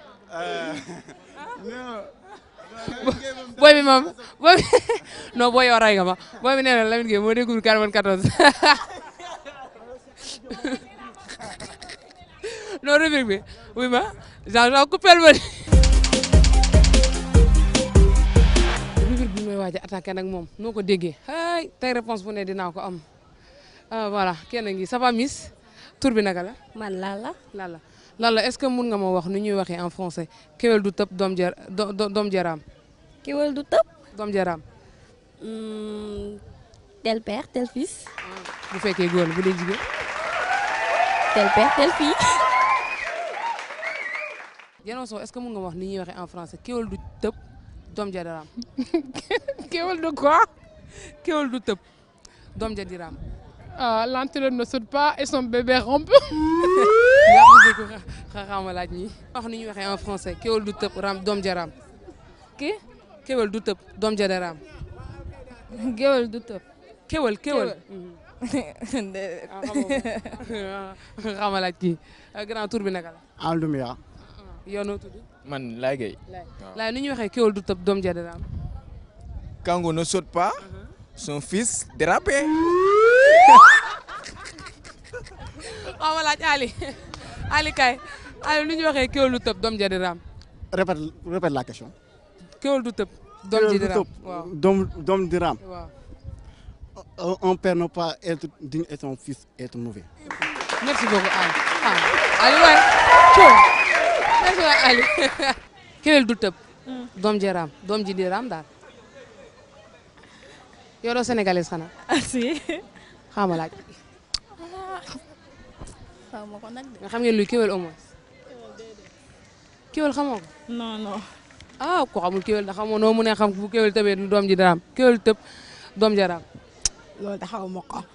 booy bi moom booy bi non booy yow rey nga ma booy bi nee na Lamine Gueye moo déggul 94 non rubrique bi oui ma Jean Jean coupel ma rubrique bi may waaj a attaqué nag moom noo ko déggee ay tey réponse bu ne dinaa ko am ah voilà kenn ngi ça va miss tur bi naka la. man Lalla. Lalla Lalla est-ce que mun nga ma wax nu ñuy waxee en français kéwél du tëb doom jar doom jaraam. kéwél du tëb. doom jaraam. tel père tel fils. bu fekkee góor bu dee jigéen. tel père tel fille. Diano Sow est-ce que mun nga wax ni ñuy waxee en français kéwél du tëb doom ja daraam. kéwél de quoi kéwél du tëb doom ja diraam. ah l'antelope ne saute pas et son bébé rampe. merci beaucoup xaaral ma laaj ñi wax ni ñuy waxee en français kéwél du tëb ram doom ja raam. kii kéwél du tëb doom ja daraam. kéwél du tëb. kéwél kéwél. xam nga laaj kii grand tour bi naka la. Aldoumia. yow noo tudd. man Laye Gueye. Laye ni ñuy waxee kéwél du tëb doom ja daraam. Kango ne saute pas. son fils dérapé. xaw ma laaj Ali Ali kay Ali ni ñuy waxee kéwél du tëb doom ja daraam. répète répète la question. kéwél du tëb. doom ji daraam waaw doom doom diraam. waaw. un père ne pas être digne et son fils être mauvais. merci beaucoup Ali ah Ali waay Thion merci waay Ali. kéwél du tëb. doom ji raam doom ji di raam daal. yow doo sénégalais xanaa. ah si. xaama laaj. xaw ma ko nag de. nga xam ngeen luy kéwél au moins. kéwél xamoo ko. non non. ah ko xamul kéwél da xamoo noo mu ne xam bu kéwél tëbee doom ji di raam kéwél tëb doom ji raam. loolu da xaw ma ko.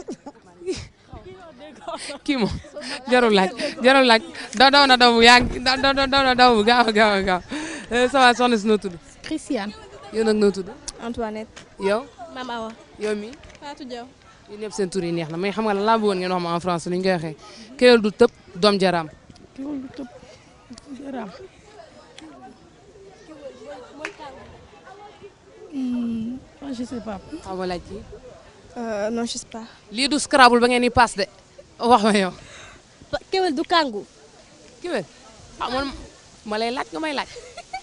kii moom jarul laaj jarul laaj daw daw na daw bu yaa ngi daw daw daw na daw bu gaaw a gaaw a gaaw ça va soxna si noo tudd. Christiane. yow nag noo tudd. Antoinette. yow. Mama Awa. yow mi Fatou Diaw. yéen ñëpp seen tur yi neex na mais xam nga lan laa bëggoon ngeen wax ma en français ni ñu koy waxee kéwél du tëb doom jaraam. kéwél du tëb jaraam. je sais pas. xaw ma laaj kii. non je sais pas. lii du scrabble ba ngeen di pass de wax ma yow. kéwél du kàngu. kéwél ah man ma lay laaj nga may laaj.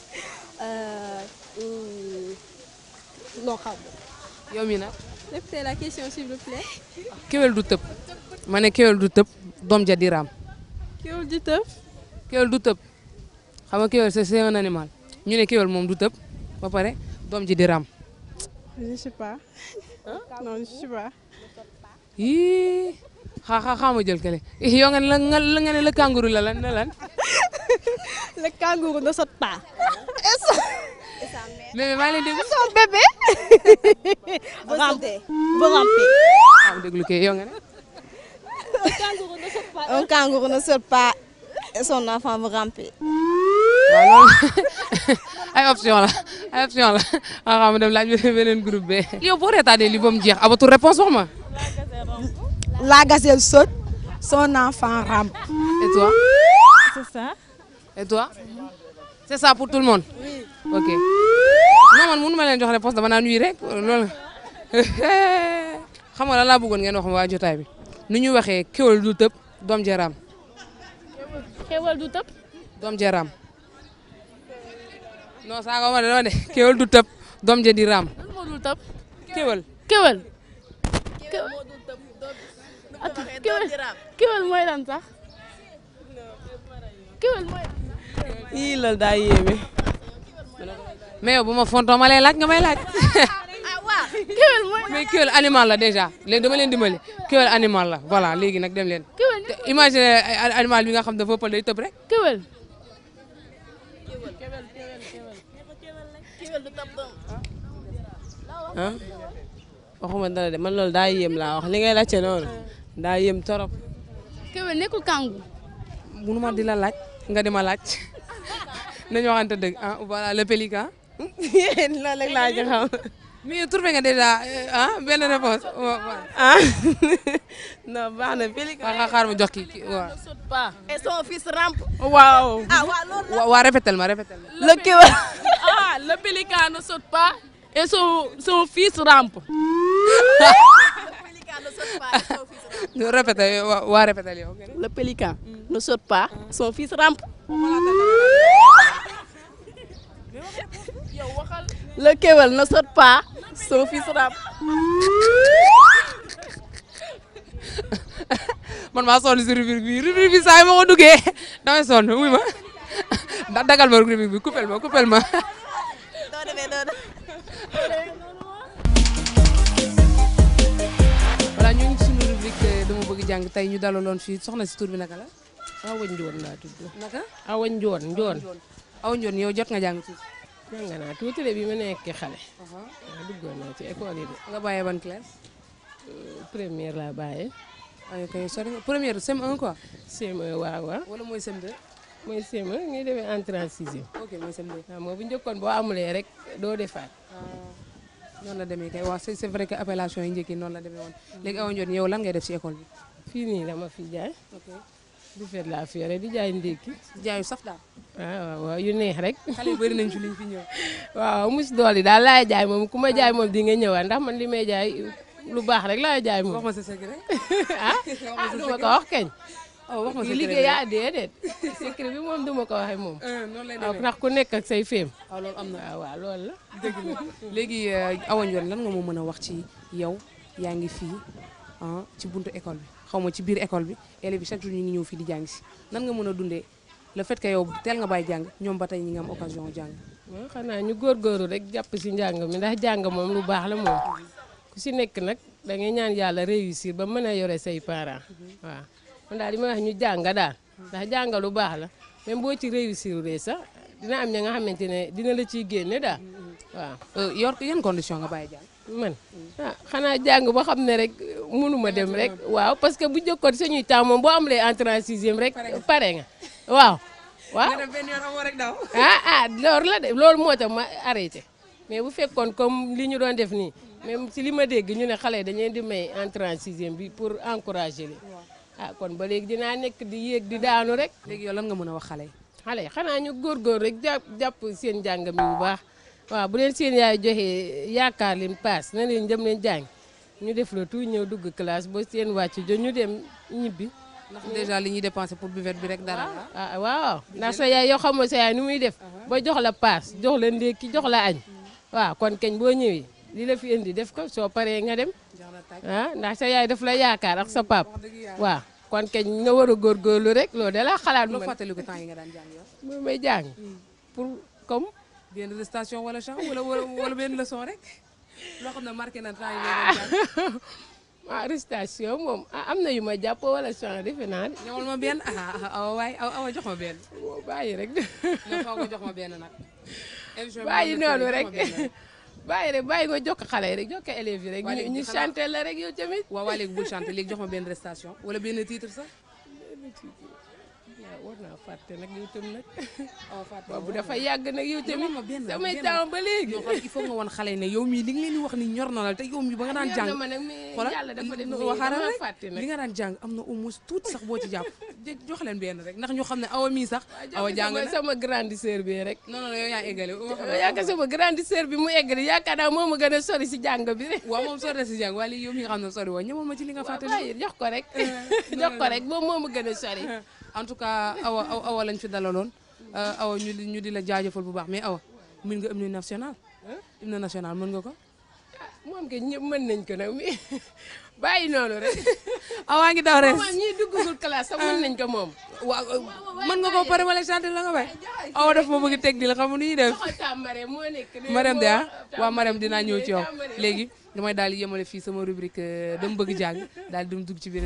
non xaw ma. yow mii nag. répétez la question s'il vous plaît. kéwél du tëb. ma ne kéwél du tëb doom ja di raam. kéwél du tëb. kéwél du tëb xam nga kéwél c'est c'est un animal ñu ne kéwél moom du tëb ba pare doom ji di raam. je sais pas. non je sais pas. yii xaa xaa xaa ma jël kële yow nga ne la nga nga ne la kangourou la lan ne lan. le kangourou ne saute pas. mais maa ngi leen déglu. son bébé. rampe ba rampe. xaa ma déglu kay yow nga ne. un kangourou ne saute pas. un kangourou ne saute pas et son enfant va ramper. waaw loolu ay option la ay option la ah xam nga dem laaj beneen groupe bi. yow boo reetaanee li ba mu jeex abatul réponse wax ma. La gazelle saute, son enfant rampe. Et toi? C'est ça. Et toi? C'est ça pour tout le monde? Oui. Ok. non man mënu ma leen jox réponse dama naan oui rek loolu. xam nga lan laa bëggoon ngeen wax ma waa jotaay bi nu ñu waxee kéwal du tëb doom jaraam xewal du tëb doom jaraam non saaga ma de dama de kéwal du tëb doom ja di raam lan moo dul tëb kéwal kéwal kéwal kéwal mooy lan sax kéwal mooy yii loolu daa yéeme. mais yow bu ma fontoo ma lay laaj nga may laaj kéwal mooy mais kéwal animal la déjà léegi dama leen dimbali kéwal animal la voilà léegi nag dem leen kéwal te imagine animal bi nga xam dafa ëppal day tëb rek kéwal ah waxuma dara de man loolu daa yéem laa wax li ngay laajte noonu daa yéem torop. kéwal nekkul kàngu munu ma di la laaj nga di ma laaj nañu waxante dëgg ah voilà le pélican loolu rek laa ci xam. mais trouvé nga déjà ah benn réponse ah non baax na pélican. xaar xaar ma jox kii kii waaw. pas et son fils rampe. waaw. ah waaw loolu wa waa répétel ma répétel ma. le kéwal ah le pélican ne saute pas et son son fils rampe répété waa waa répétel yow. le pélican ne saute pas son fils rampe. le kéwal ne saute pas son fils rampe. man maa sonn si rubrique bi rubrique bi saa yi ma ko duggee damay sonn wuy ma da dagal ma rubrique bi coupel ma coupel ma. doo demee noonu. voilà ñu ngi ci suñu rubrique dama bëgg jàng tey ñu dalaloon fii soxna si tur bi naka la. Awa Njoon laa tudd. naka. Awa Njoon Njoon. Awa Njoon yow jot nga jàng tuuti. jàng naa tuuti de bi ma nekkee xale. waaw duggoon naa ci école yi de. nga bàyyee ban classe. première laa bàyyee. waaye kay sori nga première CM1 quoi. CM1 waaw waaw. wala mooy CM2. mooy CM1 ngay demee entrée en sixième. ok mooy CM2. waaw moo bu njëkkoon boo amulee rek doo defaat. noonu la demee kay waaw c'est c'est vrai que appellation yi njëkk yi noonu la demee woon léegi Awa Njoon yow lan ngay def ci école bi. fii nii dama fi jaay. ok di fet laa fi yore di jaay ndékki. jaayu saf daal. waaw waaw yu neex rek. xale yu bëri nañ fi liñ fi ñëw. waaw mus dool yi daal laay jaay moom ku ma jaay moom di nga ñëwaat ndax man li may jaay lu baax rek laay jaay moom. wax ma sa secret. ah ah du ma ko wax keñ. oh wax ma kii secret liggéey yaa déedéet. secret bi moom du ma ko waxee moom. noonu lay waaw demee ndax ku nekk ak say féem. waaw loolu am na waaw waaw loolu la. dëgg la léegi Awa Njoon lan nga ma mën a wax ci yow yaa ngi fii ah ci buntu école bi xaw ma ci biir école bi élèves yi chaque jour ñu ngi ñëw fii di jàng si nan nga mën a dundee le fait que yow teel nga bàyyi jàng ñoom ba tey ñi nga am occasion jàng. waaw xanaa ñu góorgóorlu rek jàpp si njàng mi ndax jàng moom lu baax la moom ku si nekk nag da ngay ñaan yàlla réussir ba mën a yore say parents waaw man daal li ma wax ñu jàng daal ndax jàng lu baax la même boo ci réussir ree sax dina am ña nga xamante ne dina la ciy génne daal waaw. yor yan condition nga bàyyi jàng. man ah xanaa jàng ba xam ne rek mënuma dem rek waaw parce que bu jëkkoon suñuy temps moom boo amulee entrée en sixième rek pare nga waaw. waaw nga dem benn yoon amoo rek daw. ah ah loolu la de loolu moo tax ma arrêté mais bu fekkoon comme li ñu doon def nii même si li ma dégg ñu ne xale yi dañu leen di may entrée en sixième bi pour encourager leen ah kon ba léegi dinaa nekk di yéeg di daanu rek. léegi yow lan nga mën a wax xale yi. xale yi xanaa ñu góorgóor rek jàpp jàpp seen njàng mi bu baax waaw bu leen seen yaay joxee yaakaar leen paas na leen dem leen jàng ñu def la tout ñëw dugg classe ba seen wàcc jo ñu dem ñibbi. ndax déjà li ñuy dépensé pour buvette bi rek dara la. ah waaw ndax sa yaay yoo xamoo sa yaay nu muy def ba jox la paas jox la ndékki jox la añ waaw kon keñ boo ñëwee li la fi indi def ko soo paree nga dem ah ndax sa yaay daf la yaakaar ak sa pap waaw kon keñ nga war a góorgóorlu rek loolu da la xalaat loo man fàttaliku temps yi nga daan jàng yow. moom may jàng pour comme benn station wala champ wala wala wala benn leçon rek loo xam ne marqué na temps yi nga daan jàng. ah arrestation moom ah am na yu ma jàpp wala champ defe naa de. ñëwal ma benn ah awa waay awa jox ma benn. boo bàyyi rek. non faaw nga jox ma benn nag. émission bi bàyyi moom la noonu jox rek ma benn rek. bàyyi rek bàyyi nga jokk xale yi rek jokk élèves yi rek Waa ñu léegi ñu xanaa- chanté la rek yow tamit. waaw waa léegi bul chanté léegi jox ma benn restation wala benn titre sax. waaw war naa fàtte nag yow tam nag. waaw fàtte waaw bu dafa yàgg nag yow tamit. ma benn samay benn. temps ba léegi. non xool il faut nga woon xale yi ne yow mii li nga leen di wax ni ñor na la te yow mii ba nga daan Ñor jàng na ma nag, mais xoolal yàlla dafa def li- nii, waxaaral dama rek fàtte nag. li nga daan jàng am na au moins tuuti sax boo ci jàpp jox leen benn rek ndax ñu xam ne awa mii sax awa jàng na sama grande sœur bi rek non non yow yaa eggale yaakaar sama grande sœur bi mu eggali yaakaar naa moo ma gën a sori si jàng bi rek waaw moom sori na si jàng waaye léegi yow mi nga xam ne sori woo ñëwal ma ci li nga fàttali waaye jox ko rek jox ko rek moom moo ma gën a sori en tout cas awa awa lañ fi dalaloon awa ñu di ñu di la jaajëfal bu baax mais awa mën nga hymne national hymne national mën nga ko moom ke ñëpp mën nañ ko nag mi bàyyi noonu rek awaa ngi daw res moom ñii duggagul classe sax mën nañ ko moom waaw mën nga ko pare wala chanter la nga bay awa daf ma bëgg teg di la xam nu ñuy def Marème de ah waaw Marème dinaa ñëw ci yow léegi damay daal di yemale fii sama rubrique dama bëgg jàng daal di dem dugg ci biir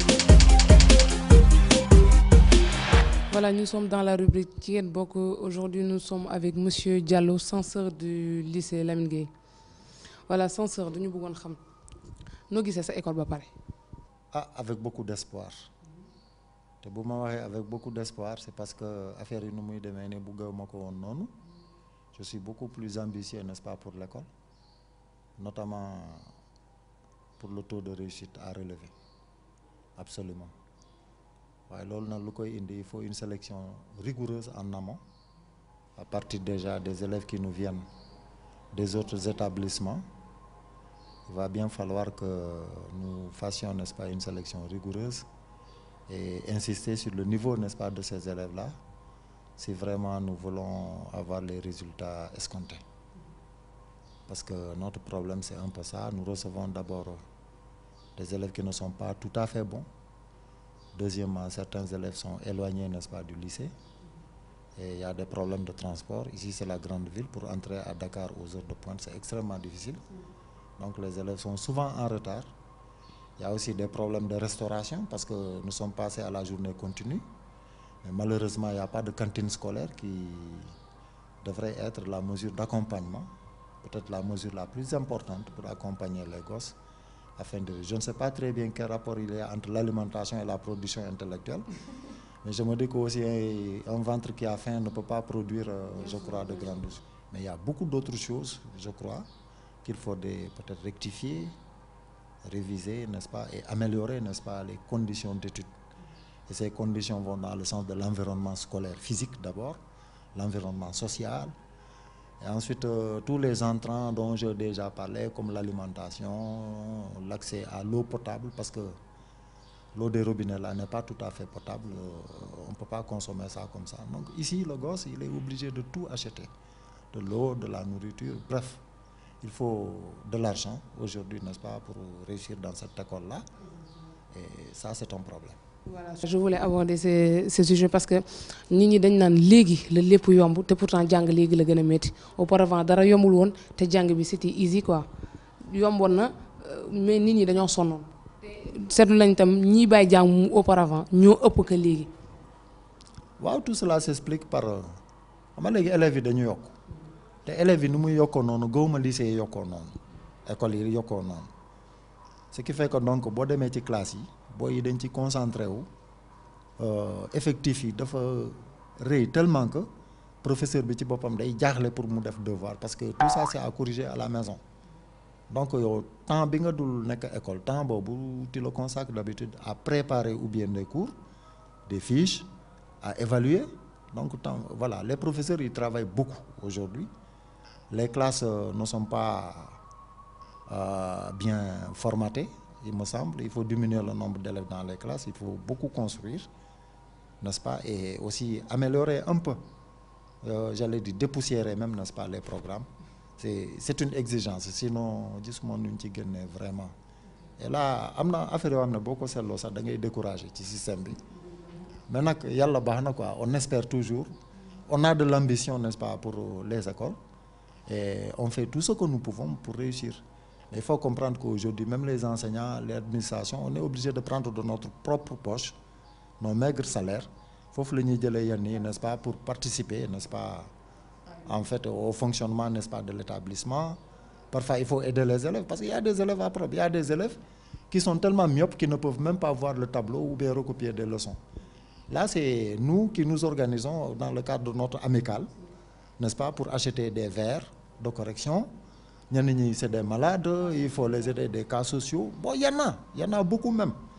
Voilà, nous sommes dans la rubrique Kien Boko. Aujourd'hui, nous sommes avec Monsieur Diallo, censeur du lycée Lamine Gueye. Voilà, censeur, nous voulons savoir. Nous avons cette école ba paré. Ah, avec beaucoup d'espoir. te bu ma waxee avec beaucoup d'espoir c'est parce que affaire yi nu muy demee ne bëgguma ko woon noonu je suis beaucoup plus ambitieux n'est-ce pas pour l'école notamment pour le taux de réussite à relever absolument waaye loolu nag lu koy indi il faut une sélection rigoureuse en amont à partir déjà des élèves qui nous viennent des autres établissements il va bien falloir que nous fassions n'est-ce pas une sélection rigoureuse et insister sur le niveau n'est-ce pas de ces élèves-là si vraiment nous voulons avoir les résultats escomptés parce que notre problème c'est un peu ça nous recevons d'abord des élèves qui ne sont pas tout à fait bons Deuxièmement, certains élèves sont éloignés, n'est-ce pas, du lycée. Et il y a des problèmes de transport. Ici, c'est la grande ville. Pour entrer à Dakar aux heures de pointe, c'est extrêmement difficile. Donc, les élèves sont souvent en retard. Il y a aussi des problèmes de restauration parce que nous sommes passés à la journée continue. Mais malheureusement, il n'y a pas de cantine scolaire qui devrait être la mesure d'accompagnement, peut-être la mesure la plus importante pour accompagner les gosses afin de... Je ne sais pas très bien quel rapport il y a entre l'alimentation et la production intellectuelle, mais je me dis qu'aussi un ventre qui a faim ne peut pas produire, je crois, de grandes choses. Mais il y a beaucoup d'autres choses, je crois, qu'il faut peut-être rectifier, réviser, n'est-ce pas, et améliorer, n'est-ce pas, les conditions d'études. Et ces conditions vont dans le sens de l'environnement scolaire physique d'abord, l'environnement social, et ensuite, euh, tous les entrants dont j'ai déjà parlé, comme l'alimentation, l'accès à l'eau potable, parce que l'eau des robinets là n'est pas tout à fait potable, euh, on ne peut pas consommer ça comme ça. Donc ici, le gosse, il est obligé de tout acheter, de l'eau, de la nourriture, bref, il faut de l'argent aujourd'hui, n'est-ce pas, pour réussir dans cette école-là. Et ça, c'est un problème. Voilà, je voulais aborder ce, ce sujet parce que nit ñi dañ naan léegi la lépp yomb te pourtant jàng léegi la gën a métti auparavant dara yombul woon te jàng bi c'était easy quoi yomboon na mais nit ñi dañoo sonnoon seetlu nañ tam ñiy bàyyi jàng mu auparavant ñoo ëpp que léegi. waaw tout cela s'explique par xam nga léegi élèves yi dañu yokk te élèves yi ni muy yokkoo noonu gëwuma lycée yi yokkoo noonu école yi yokkoo noonu ce qui fait que donc boo demee ci classe yi. booy yi dañ ci concentré wu effectif yi dafa rëy tellement que professeur bi ci boppam day jaaxle pour mu def devoir parce que tout ça c'est à corriger à la maison donc yow temps bi nga dul nekk école temps boobu tu le consacres d'habitude à préparer ou bien des cours des fiches à évaluer donc temps voilà les professeurs ils travaillent beaucoup aujourd'hui les classes ne sont pas euh, bien formatées il me semble. Il faut diminuer le nombre d'élèves dans les classes, il faut beaucoup construire, n'est-ce pas, et aussi améliorer un peu, euh, j'allais dire dépoussiérer même, n'est-ce pas, les programmes. C'est une exigence, sinon, dis-moi, nous ne vraiment. Et là, amna affaire amna beaucoup celle ça da ngay décourager ci système bi. Mais nak yalla baxna quoi, on espère toujours. On a de l'ambition, n'est-ce pas, pour les écoles et on fait tout ce que nous pouvons pour réussir. Il faut comprendre qu'aujourd'hui, même les enseignants, l'administration, on est obligé de prendre de notre propre poche nos maigres salaires. Il faut que nous n'est-ce pas, pour participer, n'est-ce pas, en fait, au fonctionnement, n'est-ce pas, de l'établissement. Parfois, il faut aider les élèves, parce qu'il y a des élèves à propre. Il y a des élèves qui sont tellement myopes qu'ils ne peuvent même pas voir le tableau ou bien recopier des leçons. Là, c'est nous qui nous organisons dans le cadre de notre amicale, n'est-ce pas, pour acheter des verres de correction, c'est des malades, il faut les aider des cas sociaux. Bon, il y en a, il y en a beaucoup même.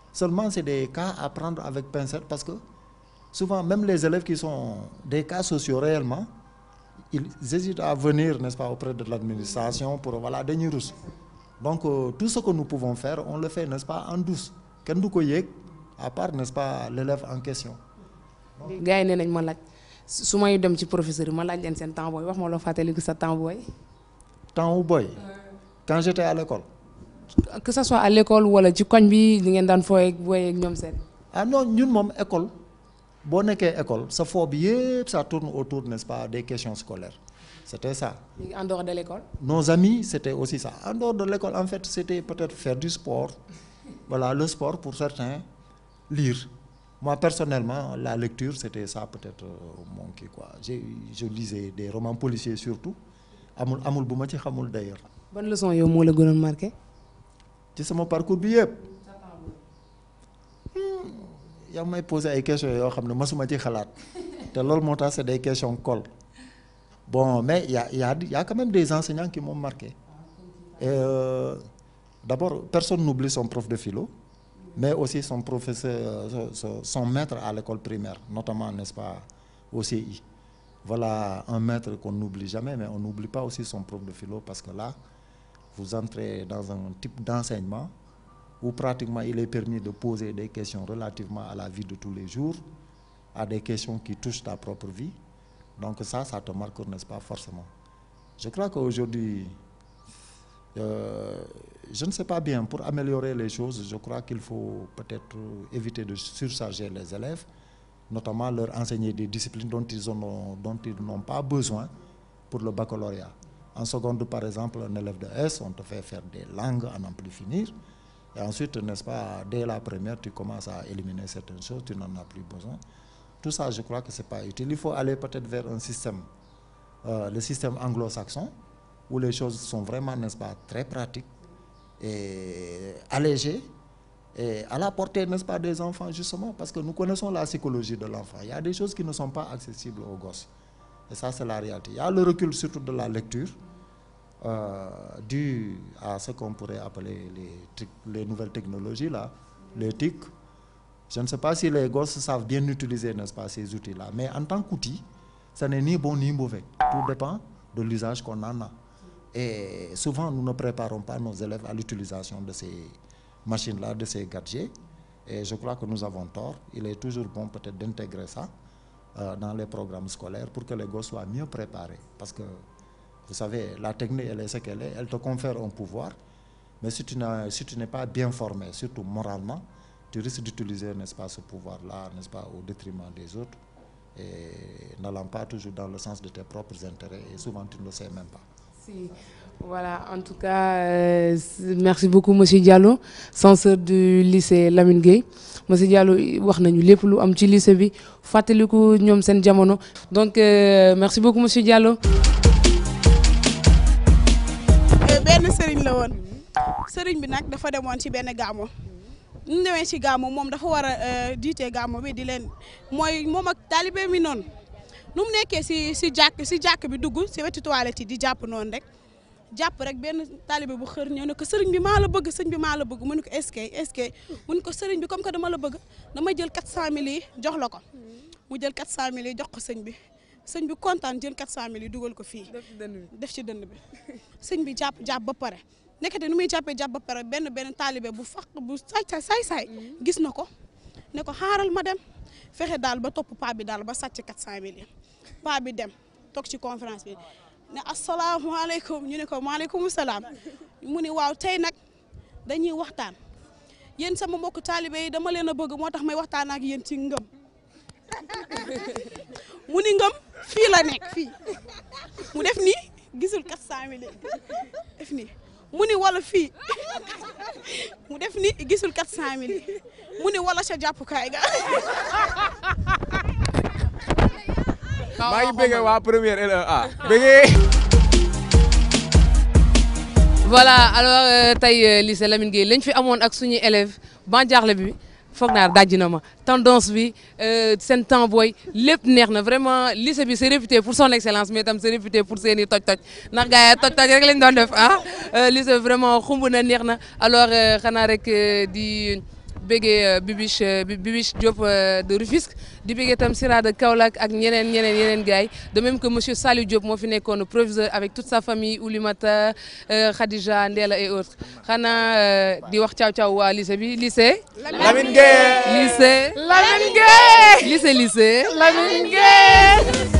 Seulement, c'est des cas à prendre avec pincette parce que souvent, même les élèves qui sont des cas sociaux réellement, ils hésitent à venir, n'est-ce pas, auprès de l'administration pour, voilà, des rousse. Donc, euh, tout ce que nous pouvons faire, on le fait, n'est-ce pas, en douce. Kenn du ko yéeg, à part, n'est-ce pas, l'élève en question. gars yi nee nañ ma laaj su may dem ci professeur yi ma laaj leen seen temps booy wax ma loo fàttaliku sa temps booy. Temps wu boy, quand j'étais à l'école. que ça soit à l'école wala ci koñ bi li ngeen daan fooy ak booy ak ñoom seen. ah non ñun moom école boo nekkee école sa foo bi yëpp ça tourne autour n'est-ce pas des questions scolaires c'était ça léegi en dehors de l'école. nos amis c'était aussi ça en dehors de l'école en fait c'était peut-être faire du sport voilà le sport pour certains lire moi personnellement la lecture c'était ça peut-être euh, mon kii quoi j'ai je lisais des romans policiers surtout amul amul bu ma ci xamul d'ailleurs ban leçon yow moo la gënoon marqué. ci sama parcours bi yëpp yaa ngi may poser ay questions yoo xam ne masuma ci xalaat te loolu moo tax c'est des questions colle bon mais y a y a y a quand même des enseignants qui m'ont marqué et euh, d'abord personne n'oublie son prof de philo mais aussi son professeur son, son- son maître à l'école primaire notamment n'est-ce pas au CI voilà un maître qu'on n'oublie jamais mais on n'oublie pas aussi son prof de philo parce que là vous entrez dans un type d'enseignement où pratiquement il est permis de poser des questions relativement à la vie de tous les jours, à des questions qui touchent ta propre vie. Donc ça, ça te marque, n'est-ce pas, forcément. Je crois qu'aujourd'hui, euh, je ne sais pas bien, pour améliorer les choses, je crois qu'il faut peut-être euh, éviter de surcharger les élèves, notamment leur enseigner des disciplines dont ils ont- dont ils n'ont pas besoin pour le baccalauréat. En seconde, par exemple, un élève de S, on te fait faire des langues à n'en plus finir. Et ensuite, n'est-ce pas, dès la première, tu commences à éliminer certaines choses, tu n'en as plus besoin. Tout ça, je crois que c'est pas utile. Il faut aller peut-être vers un système, euh, le système anglo-saxon, où les choses sont vraiment, n'est-ce pas, très pratiques et allégées et à la portée, n'est-ce pas, des enfants, justement, parce que nous connaissons la psychologie de l'enfant. Il y a des choses qui ne sont pas accessibles aux gosses. Et ça, c'est la réalité. Il y a le recul surtout de la lecture, euh, dû à ce qu'on pourrait appeler les, tic- les nouvelles technologies, là, les TIC. Je ne sais pas si les gosses savent bien utiliser, n'est-ce pas, ces outils-là. Mais en tant qu'outil, ce n'est ni bon ni mauvais. Tout dépend de l'usage qu'on en a. Et souvent, nous ne préparons pas nos élèves à l'utilisation de ces machines-là, de ces gadgets. Et je crois que nous avons tort. Il est toujours bon peut-être d'intégrer ça euh, dans les programmes scolaires pour que les gosses soient mieux préparés. Parce que, vous savez, la technique, elle est ce qu'elle est. Elle te confère un pouvoir. Mais si tu n'as- si tu n'es pas bien formé, surtout moralement, tu risques d'utiliser, n'est-ce pas, ce pouvoir-là, n'est-ce pas, au détriment des autres et n'allant pas toujours dans le sens de tes propres intérêts et souvent tu ne le sais même pas. Si. Voilà, en tout cas, euh, c- merci beaucoup monsieur Diallo, censeur du lycée Lamine Gueye. Monsieur Diallo wax nañu lépp lu am ci lycée bi fàttaliku ñoom seen jamono donc euh, merci beaucoup monsieur Diallo. Eh, benn sëriñ la woon sëriñ bi nag dafa demoon ci benn gaamo ñu mu demee ci gaamo moom dafa war a euh, jiite gaamo bi di leen mooy moom ak taalibe mi noonu nu mu nekkee si si jàkk si jàkk bi dugg si wetu toilette yi di jàpp noonu rek jàpp rek benn taalibe bu xër ñëw ne ko sëriñ bi maa la bëgg sëriñ bi maa la bëgg mu ne ko est-ce que est-ce que mu ne ko sëriñ bi comme que dama la bëgg dama jël 400000 yi jox la ko mu jël 400000 yi jox ko sëñ bi sëñ bi kontaan jël 400000 yi dugal ko fii def ci dënd bi sëñ bi jàpp jàpp ba pare nekkate nu muy jàppee jàpp ba pare benn benn taalibe bu faq bu saay saay saay gis na ko ne ko xaaral ma dem fexe daal ba topp paa bi daal ba sàcc 400000 yi paa bi dem toog ci conférence bi ne asalaamaaleykum ñu ne ko maaleykum salaam mu ni waaw tey nag dañuy waxtaan yéen sama mbokk taalibe yi dama leen a bëgg moo tax may waxtaan ak yéen ci ngëm mu ni ngëm fii la nekk fii mu def nii gisul 400000 yi def nii mu ni wala fii mu def ni gisul 400000 yi mu ni wala sa jàppukaay ga maa ngi bëgg waa première LEA bëggee. voilà alors euh, tey euh, lycée Lamine Gueye lañ fi amoon ak suñuy élèves ban jaaxle bi foog naa dajji na ma tendance bi euh, seen temps booy lépp neex na vraiment lycée bi c'est réputé pour son excellence mais tam c'est réputé pour seen i toj-toj ndax gars yi toj-toj rek lañ doon def ah lycée bi vraiment xumb na neex na alors xanaa rek di béggee Bibiche Bibiche Diop de Rufisque di béggee tam Sira de Kaolack ak ñeneen ñeneen yeneen gars yi de même que monsieur Saliou Diop moo fi nekkoon proviseur avec toute sa famille Oulimata Khadija Ndéla et autres xanaa di wax caaw caaw waa lycée bi lycée. Lamine Gueye lycée. Lamine Gueye lycée lycée. Lamine Gueye